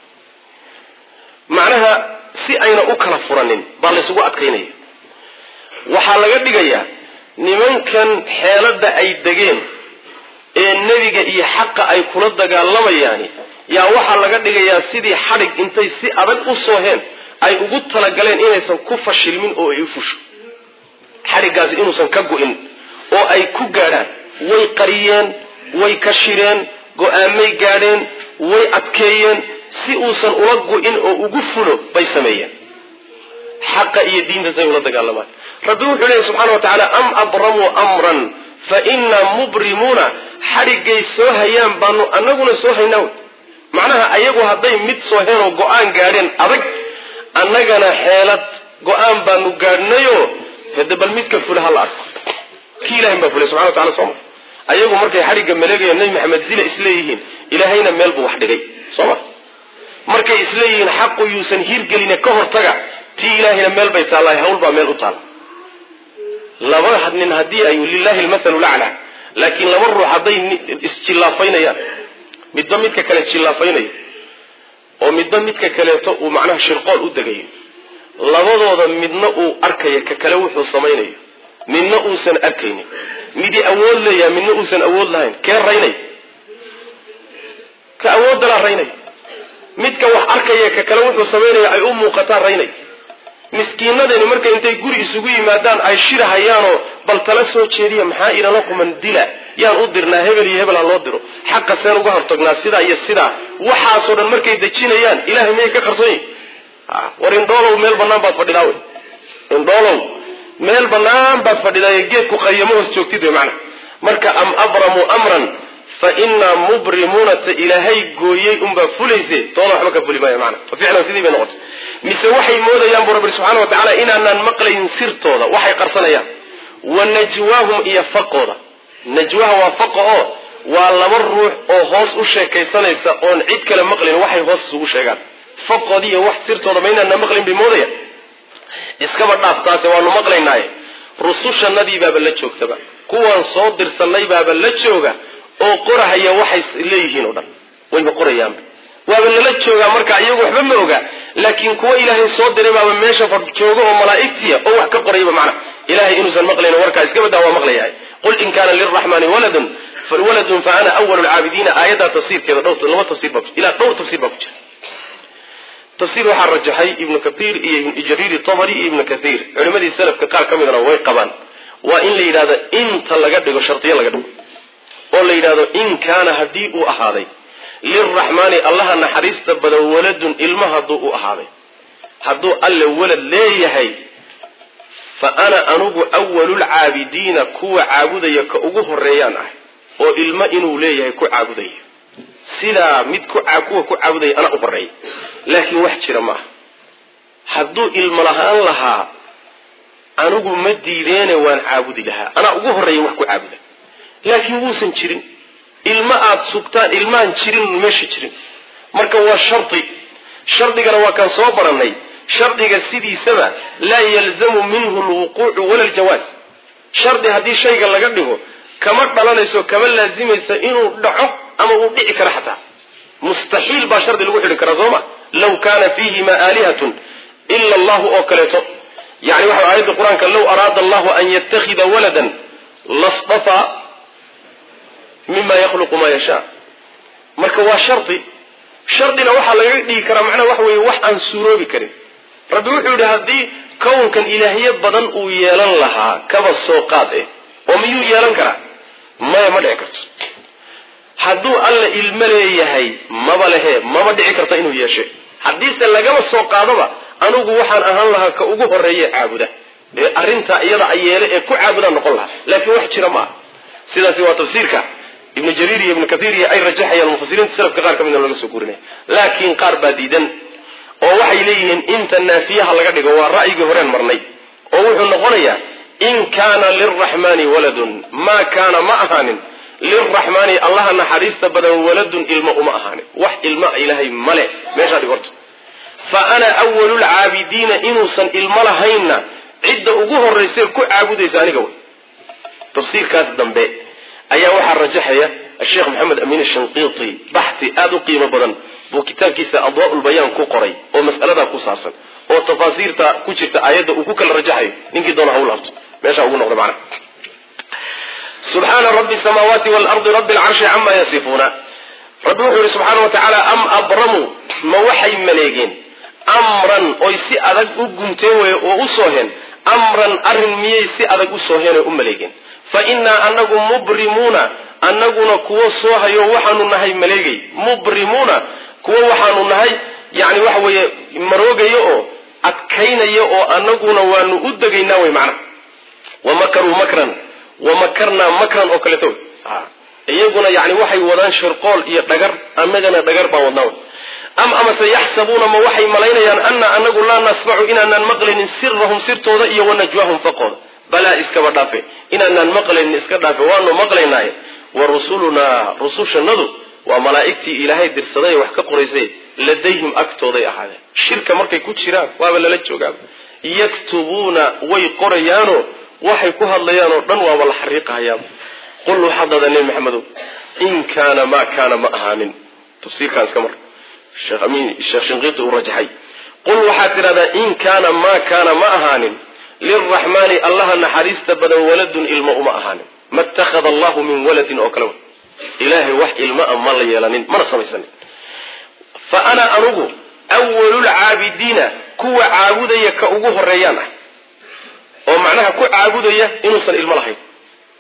macnaha si ayna u kala furanin baa laysugu adkaynaya waxaa laga dhigayaa nimankan xeeladda ay degeen ee nebiga iyo xaqa ay kula dagaalamayaani yaa waxaa laga dhigayaa sidii xadhig intay si adag u sooheen ay ugu talagaleen inaysan ku fashilmin oo ay u fusho xadhiggaasi inuusan ka go-in oo ay ku gaadhaan way qariyeen way kashireen go-aamay gaadheen way adkeeyeen si uusan ula go-in oo ugu fulo bay sameeyeen xaqa iyo diintaasay ula dagaalamaan rabbi wuxuu leeyahy subxana wa tacaala am abramuu amran fa innaa mubrimuuna xadhiggay soo hayaan baanu annaguna soo haynaa wey macnaha ayagu hadday mid sooheen oo go-aan gaadheen adag annagana xeelad go-aan baanu gaadhnayoo hade bal midka fula hala arko kii ilahin baa fulay subxana wa tacala sooma ayagu markay xadhigga maleegayan nebi maxamed zila isleeyihiin ilaahayna meel buu wax dhigay sooma markay isleeyihiin xaqu yuusan hiirgeline ka hortaga tii ilaahayna meel bay taallahay hawl baa meel u taalla laba nin haddii ay lilahi lmathalu lacla laakiin laba ruux hadday isjillaafaynayaan midba midka kale jillaafaynayo oo midba midka kaleeto uu macnaha shirqool u degayo labadooda midna uu arkayo ka kale wuxuu samaynayo midna uusan arkaynin midii awood leeyaha midna uusan awood lahayn kee raynay ka awoodalaa raynay midka wax arkaya ka kale wuxuu samaynaya ay u muuqataa raynay miskiinadani marka intay guri isugu yimaadaan ay shirahayaanoo bal tala soo jeediya maxaa ilala quman dila yaan u dirnaa hebel iyo hebel ha loo diro xaqa seen uga hortagnaa sidaa iyo sidaa waxaasoo dhan markay dejinayaan ilahay miyay ka qarsoon yihin war indhoolow meel banaan baad fadhidaa wey indhoolow meel banaan baad fadhidaa geedku qayamo hoos joogtid wey macna marka am abramuu amran fa inaa mubrimuuna ta ilaahay gooyey unbaa fulayse tooda waxba ka fuli maayo maana fa ficlan sidii bay noqotay mise waxay moodayaan bu rabbi subxana wa tacala inaanaan maqlayn sirtooda waxay qarsanayaan wa najwaahum iyo faqooda najwaha waa faqa oo waa laba ruux oo hoos u sheekaysanaysa oon cid kale maqlayn waxay hoos isugu sheegaan faqoodi iyo wax sirtooda ma inaana maqlayn bay moodayaan iskaba dhaaf taase waanu maqlaynaaye rusushanadii baaba la joogtaba kuwaan soo dirsanay baaba la jooga oo qorahaya waxay leeyihiin oo dhan wayba qorayaanba waaba lala joogaa marka iyagu waxba ma oga laakiin kuwa ilaahay soo diray baaba meesha far jooga oo malaa'igtiya oo wax ka qorayaba macna ilahay inuusan maqlayn warkaa iska badaa waa maqlayahay qul in kaana liraxmaani waladun waladun fa ana awalu lcaabidiina aayaddaa tafsiirkeeda dhowr laba tafsir baa ilaa dhowr tafsir baa ku jira tafsiir waxaa rajaxay ibnu kathiir iyo ibnu jariir tabari iyo ibnu kathiir culimadii salafka qaar ka midana way qabaan waa in la yidhahdo inta laga dhigo shardiyo laga dhigo oo la yidhahdo in kaana haddii uu ahaaday liraxmaani allaha naxariista badan waladun ilma hadduu u ahaaday hadduu alle walad leeyahay fa ana anugu awalulcaabidiina kuwa caabudaya ka ugu horeeyaan ah oo ilmo inuu leeyahay ku caabudaya sidaa mid kuwa ku caabudaya anaa u horeeya laakiin wax jira maaha hadduu ilmo lahaan lahaa anigu ma diideene waan caabudi lahaa anaa ugu horreeya wax ku caabuda laakiin wuusan jirin ilmo aada sugtaan ilmaan jirin meesha jirin marka waa shardi shardigana waa kaan soo barannay shardiga sidiisaba laa yalzamu minhu lwuquucu wala aljawaaz shardi haddii shayga laga dhigo kama dhalanayso kama laazimaysa inuu dhaco ama uu dhici karo xataa mustaxiil baa shardi lagu xidhi karaa sooma law kaana fiihima aalihatun ila allahu oo kaleeto yani waxa aayadda qur-aanka low araada allahu an yattakhida waladan lastafaa mima yakhluqu maa yashaa marka waa shardi shardina waxaa lagaga dhigi karaa macnaha waxa weeye wax aan suuroobi karin rabbi wuxuu yidhi haddii kownkan ilaahyo badan uu yeelan lahaa kaba soo qaad eh oo miyuu yeelan karaa maya ma dhici karto hadduu alla ilmo leeyahay maba lehe maba dhici karta inuu yeeshe haddiise lagaba soo qaadoba anigu waxaan ahaan lahaa ka ugu horeeye caabuda ee arrintaa iyada ayeele ee ku caabudaan noqon lahaa laakiin wax jira ma aha sidaasi waa tafsiirka ibnu jariir iyo ibnu kathiir iyo ay rajaxayaan mufasiriinta salafka qaar ka midna laga soo gurinaya laakiin qaar baa diidan oo waxay leeyihiin inta naafiyaha laga dhigo waa ra'yigii horeen marnay oo wuxuu noqonayaa in kaana lilraxmaani waladun maa kaana ma ahaanin lilraxmaani allaha naxariista badan waladun ilmo uma ahaanin wax ilma ilaahay male meeshaa dhig horta fa ana awalulcaabidiina inuusan ilmo lahaynna cidda ugu horraysay ku caabudaysa aniga wey tafsiirkaas dambe ayaa waxaa rajaxaya asheekh maxamed amiin shanqiiti baxi aada u qiimo badan buu kitaabkiisa adwaaulbayaan ku qoray oo mas'aladaa ku saabsan oo tafaasiirta ku jirta aayadda uu ku kala rajaxayo ninkii doona hawl harto meesha ugu noqda macna subxaana rabbi samaawaati waalardi rabbi alcarshi camaa yasifuuna rabbi wuxuu yihi subxaana wa tacaala am abramuu ma waxay maleegeen amran oy si adag u gunteen weye oo u sooheen amran arrin miyay si adag u sooheen oo u maleegeen fa innaa anagu mubrimuuna annaguna kuwo soo hayo waxaanu nahay maleegay mubrimuuna kuwo waxaanu nahay yani waxa weeye maroogaya oo adkaynaya oo annaguna waanu u degaynaa wey macna wa makaruu makran wa makarnaa makran oo kaleeto wey iyaguna yani waxay wadaan shirqool iyo dhagar annagana dhagar baan wadnaa wey am amase yaxsabuuna ma waxay malaynayaan ana anagu laa nasmacu inaanaan maqlaynin sirahum sirtooda iyo wanajwaahum faqooda balaa iskaba dhaafe inaanaan maqlaynin iska dhaafe waanu maqlaynaaye wa rusulunaa rusushanadu waa malaa'igtii ilaahay dirsaday ee wax ka qoraysay ladayhim agtooday ahaadeen shirka markay ku jiraan waaba lala joogaaba yaktubuuna way qorayaanoo waxay ku hadlayaan oo dhan waaba la xariiqahayaaba qul waxaad dhahdaa nebi maxamedow in kaana maa kaana ma ahaanin tafsiirkaan iska mar sheekh amiin sheekh shinqiiti uu rajaxay qul waxaad tidhahdaa in kaana maa kaana ma ahaanin lilraxmaani allaha naxariista badan waladun ilmo uma ahaanin ma ittakhada allahu min waladin oo kale ilaahay wax ilmo a ma la yeelanin mana samaysanin fa ana anugu awalulcaabidiina kuwa caabudaya ka ugu horeeyaan ah oo macnaha ku caabudaya inuusan ilmo lahayn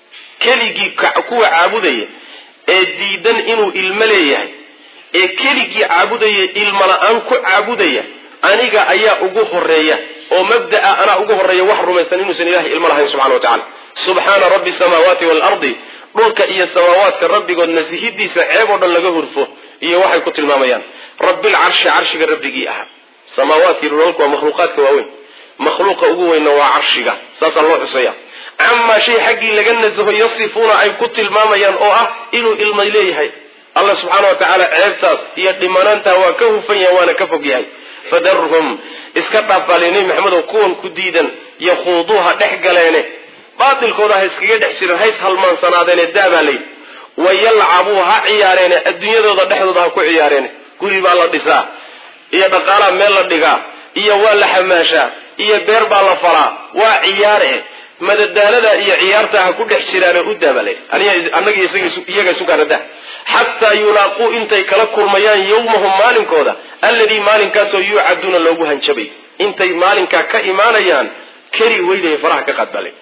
keligii kuwa caabudaya ee diidan inuu ilmo leeyahay ee keligii caabudaya ilmo la-aan ku caabudaya aniga ayaa ugu horeeya oo mabda'a anaa ugu horeeya wax rumaysan inuusan ilahay ilmo lahayn subxana wa tacala subxaana rabbi samaawaati waalardi dhulka iyo samaawaadka rabbigood nasihidiisa ceeb oo dhan laga hurfo iyo waxay ku tilmaamayaan rabbilcarshi carshiga rabbigii ahaa samaawaadkii dhulalku waa makhluuqaadka waaweyn makhluuqa ugu weynna waa carshiga saasaa loo xusaya camaa shay xaggii laga nasaho yasifuuna ay ku tilmaamayaan oo ah inuu ilmay leeyahay alla subxaana wa tacaala ceebtaas iyo dhimanaantaa waa ka hufan yahay waana ka fog yahay fadarhum iska dhaafaalay nebi maxamedow kuwan ku diidan yakhuuduuha dhex galeene baatilkooda ha iskaga dhex jirin hays halmaansanaadeenee daabaa layidhi wayalcabuu ha ciyaareene adduunyadooda dhexdooda ha ku ciyaareene guri baa la dhisaa iyo dhaqaalaa meel la dhigaa iyo waa la xamaashaa iyo beer baa la falaa waa ciyaare madadaalada iyo ciyaarta ha ku dhex jiraane u daaba layidhi annaga iyaga sukaana dah xataa yulaaquu intay kala kulmayaan yawmahum maalinkooda alladii maalinkaasoo yuucaduuna loogu hanjabay intay maalinkaa ka imaanayaan keri weynaya faraha ka qaadbaalay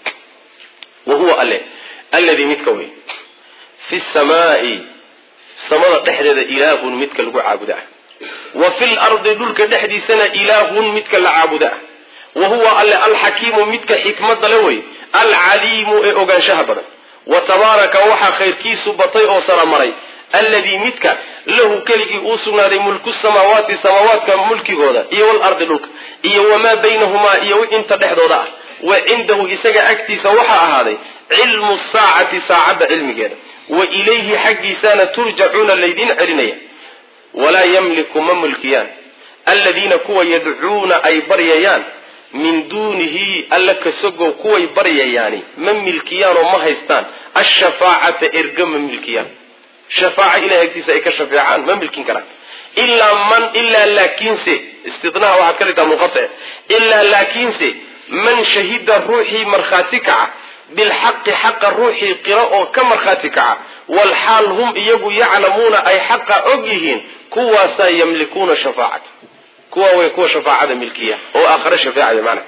wa huwa alle alladii midka wey fi samaai samada dhexdeeda ilaahun midka lagu caabuda ah wa fil ardi dhulka dhexdiisana ilaahun midka la caabuda ah wa huwa alle alxakiimu midka xikmada le wey alcaliimu ee ogaanshaha badan wa tabaaraka waxaa khayrkiisu batay oo saramaray alladii midka lahu keligii uu sugnaaday mulku samaawaati samaawaadka mulkigooda iyo walardi dhulka iyo wamaa baynahumaa iyo inta dhexdooda ah wa cindahu isaga agtiisa waxaa ahaaday cilmu saacati saacadda cilmigeeda wa ilayhi xaggiisaana turjacuuna laydin celinaya walaa yamliku ma mulkiyaan aladiina kuwa yadcuuna ay baryayaan min duunihi alla kasogow kuway baryayaani ma milkiyaanoo ma haystaan ashafaacata erga ma milkiyaan shafaaca ilahay agtiisa ay ka shafeecaan ma milkin karaan ilaa man ilaa laakiinse istinaha waxaad ka dhigtaa munqatic ilaa laakiinse man shahida ruuxii markhaati kaca bilxaqi xaqa ruuxii qiro oo ka markhaati kaca walxaal hum iyagu yaclamuuna ay xaqa og yihiin kuwaasaa yamlikuuna shafaacata kuwa way kuwa shafaacada milkiya oo aakhare shafeecaya macna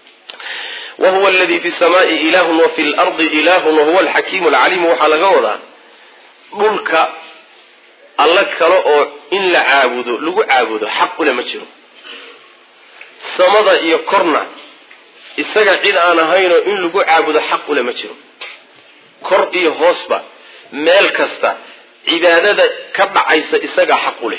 wa huwa aladii fi samaai ilahun wa fi lardi ilahun wahuwa alxakiimu alcaliimu waxaa laga wadaa dhulka alla kale oo in la caabudo lagu caabudo xaq ule ma jiro samada iyo korna isaga cid aan ahaynoo in lagu caabudo xaq ule ma jiro kor iyo hoosba meel kasta cibaadada ka dhacaysa isagaa xaq u leh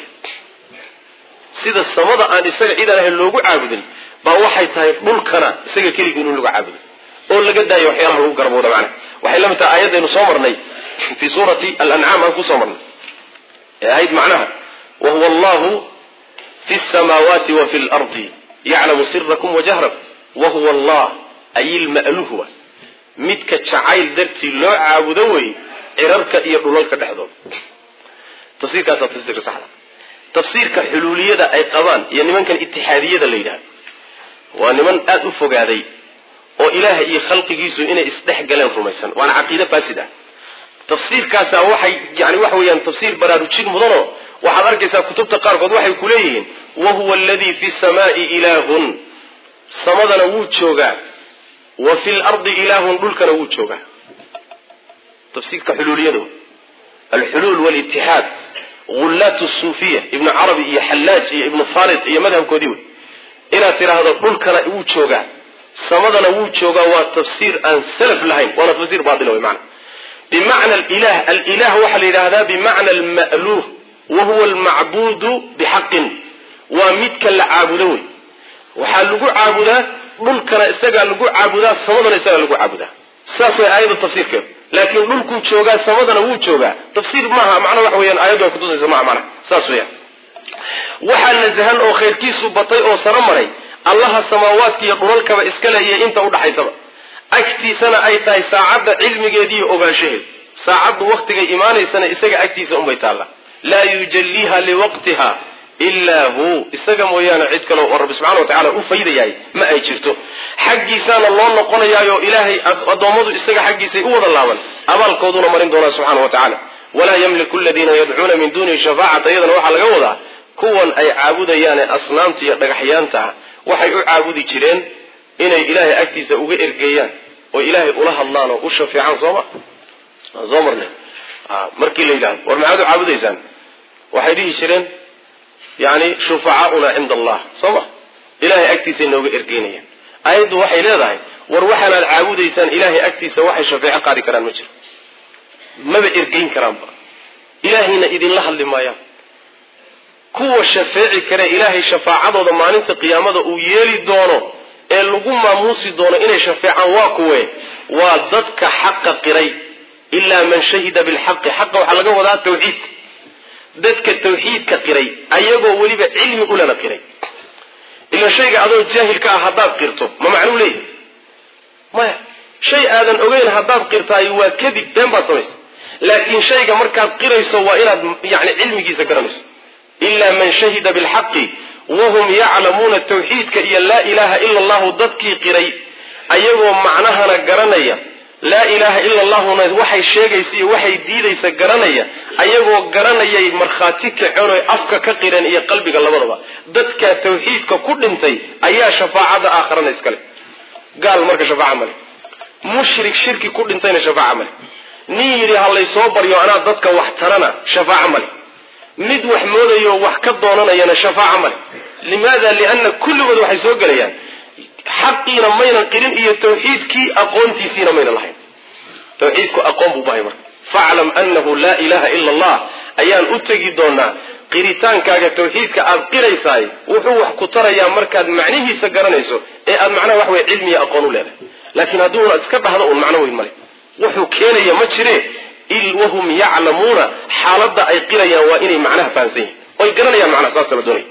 sida samada aan isaga cid aan ahayn loogu caabudin baa waxay tahay dhulkana isaga keligii in lagu caabudo oo laga daayo waxyaalaha lagu garbooda macnaha waxay la mid tahay aayadaynu soo marnay fii suurati alancaam aan kusoo marnay ee ahayd macnaha wa huwa allahu fi samaawaati wa fi lardi yaclamu sirakum wajahrakum wa huwa allah ay ilma'luhwa midka jacayl dartii loo caabudo wey cirarka iyo dhulalka dhexdooda tafsiirkaasaa tafsiirka saxda tafsiirka xuluuliyada ay qabaan iyo nimankan itixaadiyada la yidhahdo waa niman aada u fogaaday oo ilaaha iyo khalqigiisu inay isdhex galeen rumaysan waana caqiide faasid ah tafsiirkaasaa waxay yani waxa weeyaan tafsiir baraarujin mudanoo waxaad arkaysaa kutubta qaarkood waxay ku leeyihiin wa huwa aladii fi samaai ilaahun samadana wuu joogaa wa fi lardi ilaahun dhulkana wuu joogaa tafsiirka xuluuliyada alxuluul walitixaad ghullaat suufiya ibnu carabi iyo xallaaj iyo ibnu farid iyo madhabkoodii wey inaad tidhaahdo dhulkana wuu joogaa samadana wuu joogaa waa tafsiir aan salaf lahayn waana tafsiir baaila wey maana bimacna alilah alilah waxaa la yidhahdaa bimacna alma'luuh wa huwa almacbuudu bixaqin waa midka la caabudo wey waxaa lagu caabudaa dhulkana isagaa lagu caabudaa samadana isagaa lagu caabudaa saas way aayadda tafsiirkeedu laakiin dhulkuu joogaa samadana wuu joogaa tafsiir maaha macna waxa weyaan aayaddu ay kutusaysa maha macna saas weyaan waxaa nasahan oo khayrkiisu batay oo saro maray allaha samaawaadka iyo dhulalkaba iska leeyay inta udhaxaysaba agtiisana ay tahay saacadda cilmigeeda iyo ogaanshaheedu saacaddu waktigay imaanaysana isaga agtiisa unbay taalla laa yujalliiha liwaqtiha ilaa hu isaga mooyaane cid kale oo rabbi subxana wa tacala u faydayahay ma ay jirto xaggiisaana loo noqonayaayo ilaahay addoommadu isaga xaggiisay u wada laaban abaalkooduna marin doonaa subxana wa tacaala walaa yamliku aladiina yadcuuna min duunihi shafaacata iyadana waxaa laga wadaa kuwan ay caabudayaane asnaamta iyo dhagaxyaanta ah waxay u caabudi jireen inay ilaahay agtiisa uga ergeeyaan oo ilaahay ula hadlaan oo u shafeecaan sooma waan soo marnay markii la yidhahdo war maxaad u caabudaysaan waxay dhihi jireen yani shufacaauna cinda allah soo ma ilahay agtiisay nooga ergeynayaan ayaddu waxay leedahay war waxaanaad caabudaysaan ilahay agtiisa waxay shafeeco qaadi karaan ma jiro maba ergeyn karaanba ilaahayna idinla hadli maayaan kuwa shafeeci kare ilaahay shafaacadooda maalinta qiyaamada uu yeeli doono ee lagu maamuusi doono inay shafeecaan waa kuwe waa dadka xaqa qiray ilaa man shahida bilxaqi xaqa waxaa laga wadaa tawxiidka dadka tawxiidka qiray ayagoo weliba cilmi ulana qiray ila shayga adoo jaahilka ah haddaad qirto ma macnuu leeyahay maya shay aadan ogeyn haddaad qirtaay waa kadib been baad samaysa laakiin shayga markaad qirayso waa inaad yani cilmigiisa garanayso ilaa man shahida bilxaqi wahum yaclamuuna tawxiidka iyo laa ilaaha ila allahu dadkii qiray ayagoo macnahana garanaya laa ilaaha ila allahuna waxay sheegaysa iyo waxay diidaysa garanaya ayagoo garanayay markhaati kaceen oy afka ka qireen iyo qalbiga labadaba dadkaa tawxiidka ku dhintay ayaa shafaacada aakharana iskale gaal marka shafaaca male mushrik shirki ku dhintayna shafaaca male nin yidhi ha laysoo baryo anaa dadka wax tarana shafaaca male mid wax moodayo wax ka doonanayana shafaaca male limaada lianna kulligood waxay soo gelayaan xaqiina maynan qirin iyo tawxiidkii aqoontiisiina maynan lahayn tawxiidku aqoon buu bahay marka faclam anahu laa ilaha ila allah ayaan u tegi doonaa qiritaankaaga tawxiidka aad qiraysaay wuxuu wax ku tarayaa markaad macnihiisa garanayso ee aad macnaha wax wey cilmiya aqoon u leedahay laakiin hadduuna iska dhahdo un macno weyn male wuxuu keenaya ma jire wahum yaclamuuna xaaladda ay qirayaan waa inay macnaha fahamsan yihin oy garanayaan macnaha saasa la doonaya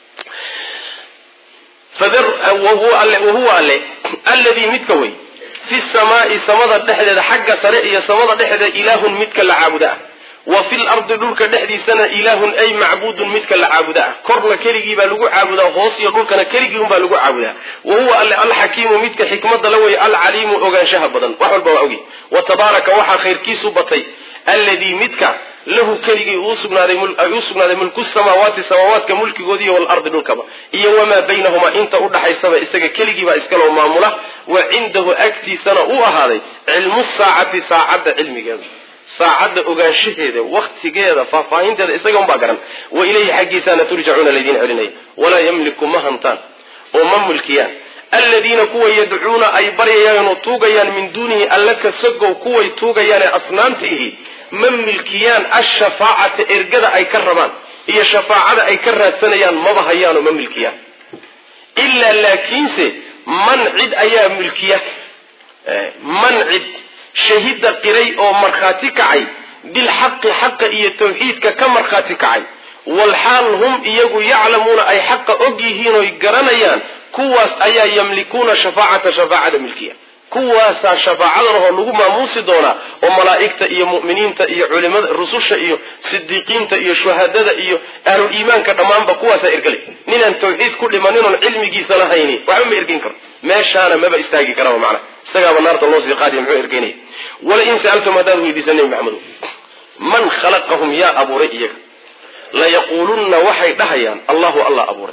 wahuwa alle alladii midka wey fi samaai samada dhexdeeda xagga sare iyo samada dhexdeeda ilaahun midka la caabuda ah wa fil ardi dhulka dhexdiisana ilaahun ay macbuudun midka la caabuda ah korna keligii baa lagu caabudaa hoos iyo dhulkana keligii unbaa lagu caabudaa wa huwa alle alxakiimu midka xikmada la weeye alcaliimu ogaanshaha badan wax walba waa ogi wa tabaaraka waxaa khayrkiisu batay alladii midka lahu keligii ay u sugnaaday mulku samaawaati samaawaadka mulkigoodiiyo walardi dhulkaba iyo wamaa baynahumaa inta udhaxaysaba isaga keligiibaa iskaloo maamula wa cindahu agtiisana u ahaaday cilmu saacati saacadda cilmigeeda saacadda ogaanshaheeda waktigeeda faahfaahinteeda isaga unbaa garan wa ilayhi xaggiisaana turjacuuna laydiin celinaya walaa yamliku ma hantaan oo ma mulkiyaan aladiina kuwa yadcuuna ay baryayaan oo tuugayaan min duunihi alla kasagow kuway tuugayaan ee asnaamta ihi ma milkiyaan ashafaacata ergada ay ka rabaan iyo shafaacada ay ka raadsanayaan maba hayaanoo ma milkiyaan ilaa laakiinse man cid ayaa milkiya man cid shahida qiray oo markhaati kacay bilxaqi xaqa iyo tawxiidka ka markhaati kacay walxaal hum iyagu yaclamuuna ay xaqa og yihiin oy garanayaan kuwaas ayaa yamlikuuna shafaacata shafaacada milkiya kuwaasaa shafaacadalahoo lagu maamuusi doonaa oo malaa'igta iyo mu'miniinta iyo culimada rususha iyo sidiiqiinta iyo shuhadada iyo ahlul iimaanka dhammaanba kuwaasaa ergelay ninaan tawxiid ku dhimanin oon cilmigiisa lahayni waxba ma ergeyn karo meeshaana maba istaagi karaba macnaha isagaaba naarta loo sii qaadiya muxuu ergeynaya walain sa'altum haddaad weydiisa nebi maxamedo man khalaqahum yaa abuuray iyaga layaquulunna waxay dhahayaan allahu allah abuuray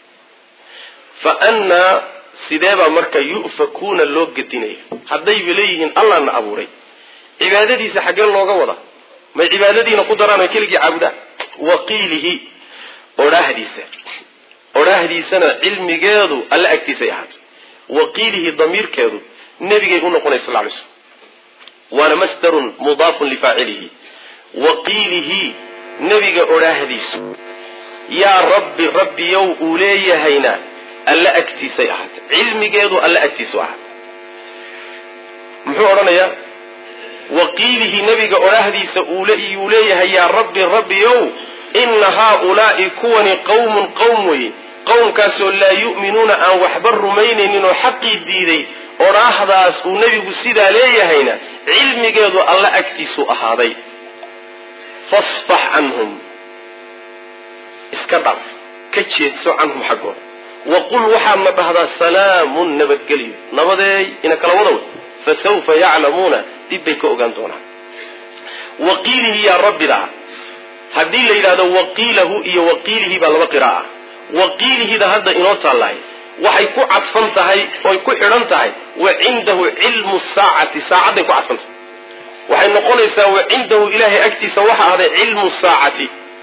fa annaa sideebaa marka yu'fakuuna loo gedinaya haddayba leeyihiin allahna abuuray cibaadadiisa xaggee looga wada may cibaadadiina ku daraan oy keligii caabudaan wa qiilihi odhaahdiisa odhaahdiisana cilmigeedu alla agtiisay ahaatay wa qiilihi damiirkeedu nebigay u noqonay sal lay slm waana masdarun mudaafun lifaacilihi wa qiilihi nebiga odhaahdiisu yaa rabbi rabbiyow uu leeyahayna alla agtiisay ahaatay cilmigeedu alla agtiisu ahaatay muxuu odhanayaa waqiilihi nebiga odhaahdiisa uu leeyahay yaa rabbi rabbiyow ina haaulaai kuwani qawmun qowm weye qowmkaasoo laa yu'minuuna aan waxba rumaynaynin oo xaqii diiday odhaahdaas uu nebigu sidaa leeyahayna cilmigeedu alla agtiisu ahaaday fasfax canhum iska dhaaf ka jeedso canhum xaggooda waqul waxaadna dhahdaa salaamun nabadgelyo nabadeey ina kala wada wey fasawfa yaclamuuna dib bay ka ogaan doonaan waqiilihi yaa rabbidaa haddii la yidhahdo waqiilahu iyo waqiilihi baa laba qiraa'a waqiilihida hadda inoo taallahay waxay ku cadfan tahay oy ku xidhan tahay wa cindahu cilmu saacati saacadday ku cadfan tahay waxay noqonaysaa wa cindahu ilahay agtiisa waxa ahday cilmu saacati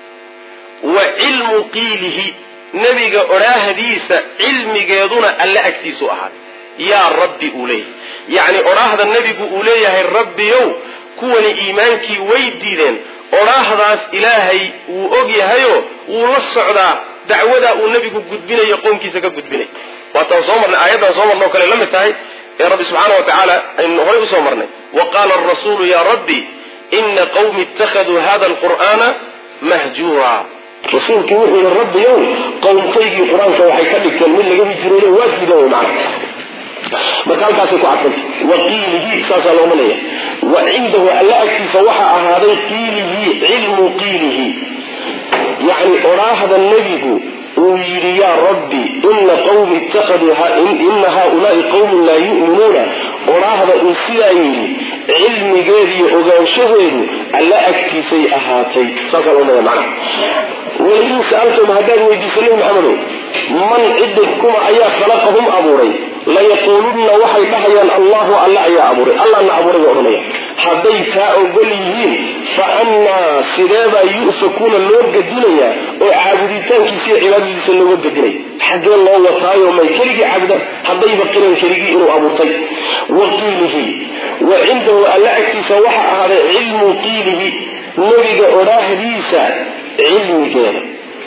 wa cilmu qiilihi nebiga odhaahdiisa cilmigeeduna alle agtiisu ahaaday yaa rabbi uu leeyahay yacni odhaahda nebigu uu leeyahay rabbiyow kuwani iimaankii way diideen odhaahdaas ilaahay wuu og yahayo wuu la socdaa dacwadaa uu nebigu gudbinayo qownkiisa ka gudbinay waataan soo marnay aayaddan soo marnay o kale la mid tahay ee rabbi subxaana wa tacaala aynu horay usoo marnay wa qaala arasuulu yaa rabbi ina qawmi ittakhaduu hada alqur'aana mahjuura rasuulkii wuxuu yihi rabbiyow qowmkaygii qur-aanka waxay ka dhigteen mid laga hijrooday waa diidan wey macana marka halkaasay ku cadfanta wa qiilihi saasaa looma leeya wa cindahu alla agtiisa waxaa ahaaday qiilihi cilmu qiilihi yacni odhaahda nebigu uu yidhi yaa rabbi ina qawmi ittakhaduu ina haaulaai qawmun laa yu'minuuna odhaahda uu sidaa yidhi cilmigeediiyo ogaanshaheedu alla agtiisay ahaatay saasaa loo leeya macnaha walain sa'altum haddaad weydiiso nebi maxamedow man ciddig kuma ayaa khalaqahum abuuray layaquulunna waxay dhahayaan allahu alla ayaa abuuray allahna abuuray bay odhanaya hadday taa ogol yihiin fa annaa sideebaa yu'fakuuna loo gedinayaa oo caabuditaankiisa iyo cibaadadiisa looga gedinaya xaggee loo wataayo may keligii caabudaan haddayba qiran keligii inuu abuurtay wa qiilihi wa cindahu alla agtiisa waxa ahaaday cilmu qiilihi nebiga odhaahdiisa cilmigeeda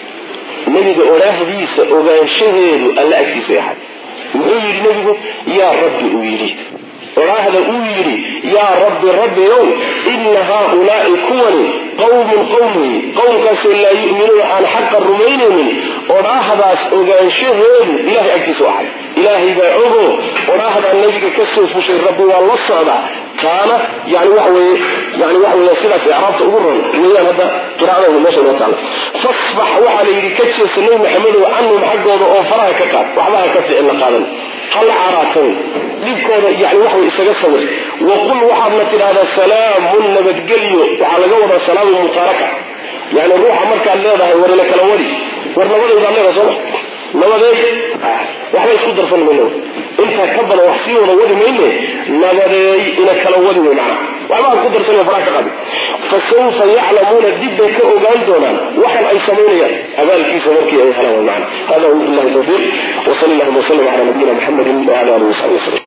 nebiga odhaahdiisa ogaanshaheedu alla agtiisay ahaad muxuu yidhi nebigu yaa rabbi uu yidhi odhaahda uu yidhi yaa rabbi rabbiow ina haaulaai kuwani qawmun qowmi qowmkaasoo laa yu'minuuna aan xaqa rumaynaynin odhaahdaas ogaanshaheedu ilahay agtiisu ahay ilaahay baa ogo odhaahdaa nebiga ka soo fushay rabbi waa la socdaa taana yani waxa weye yani waxa weya sidaas icraabta ugu ron weeyaan hadda qiraa'ada meesha noo taala fasbax waxaa la yidhi ka jeesa nebi maxamedow canhum xaggooda oo faraha ka qaad waxba ha ka ficin la qaadan hala caaraatan dhibkooda yani wax way isaga sawir waqul waxaadna tidhahdaa salaamun nabadgelyo waxaa laga wadaa salaamu mutaaraka yani ruuxa markaad leedahay warina kala wadi war nabadaydaad leedahay sooma nabadeey waxba isku darsan mayno intaa ka badan wax sii wada wadi mayne nabadeey ina kala wadi wey macnaha waxba aan ku darsan faraha ka qabi fasawfa yaclamuuna dib bay ka ogaan doonaan waxan ay samaynayaan abaalkiisa markii ay helaan wey macna hada wabillahi tawfiiq wasali allahuma wasalam cala nabiyina muxamedin wala alihi wasaxbi wasalam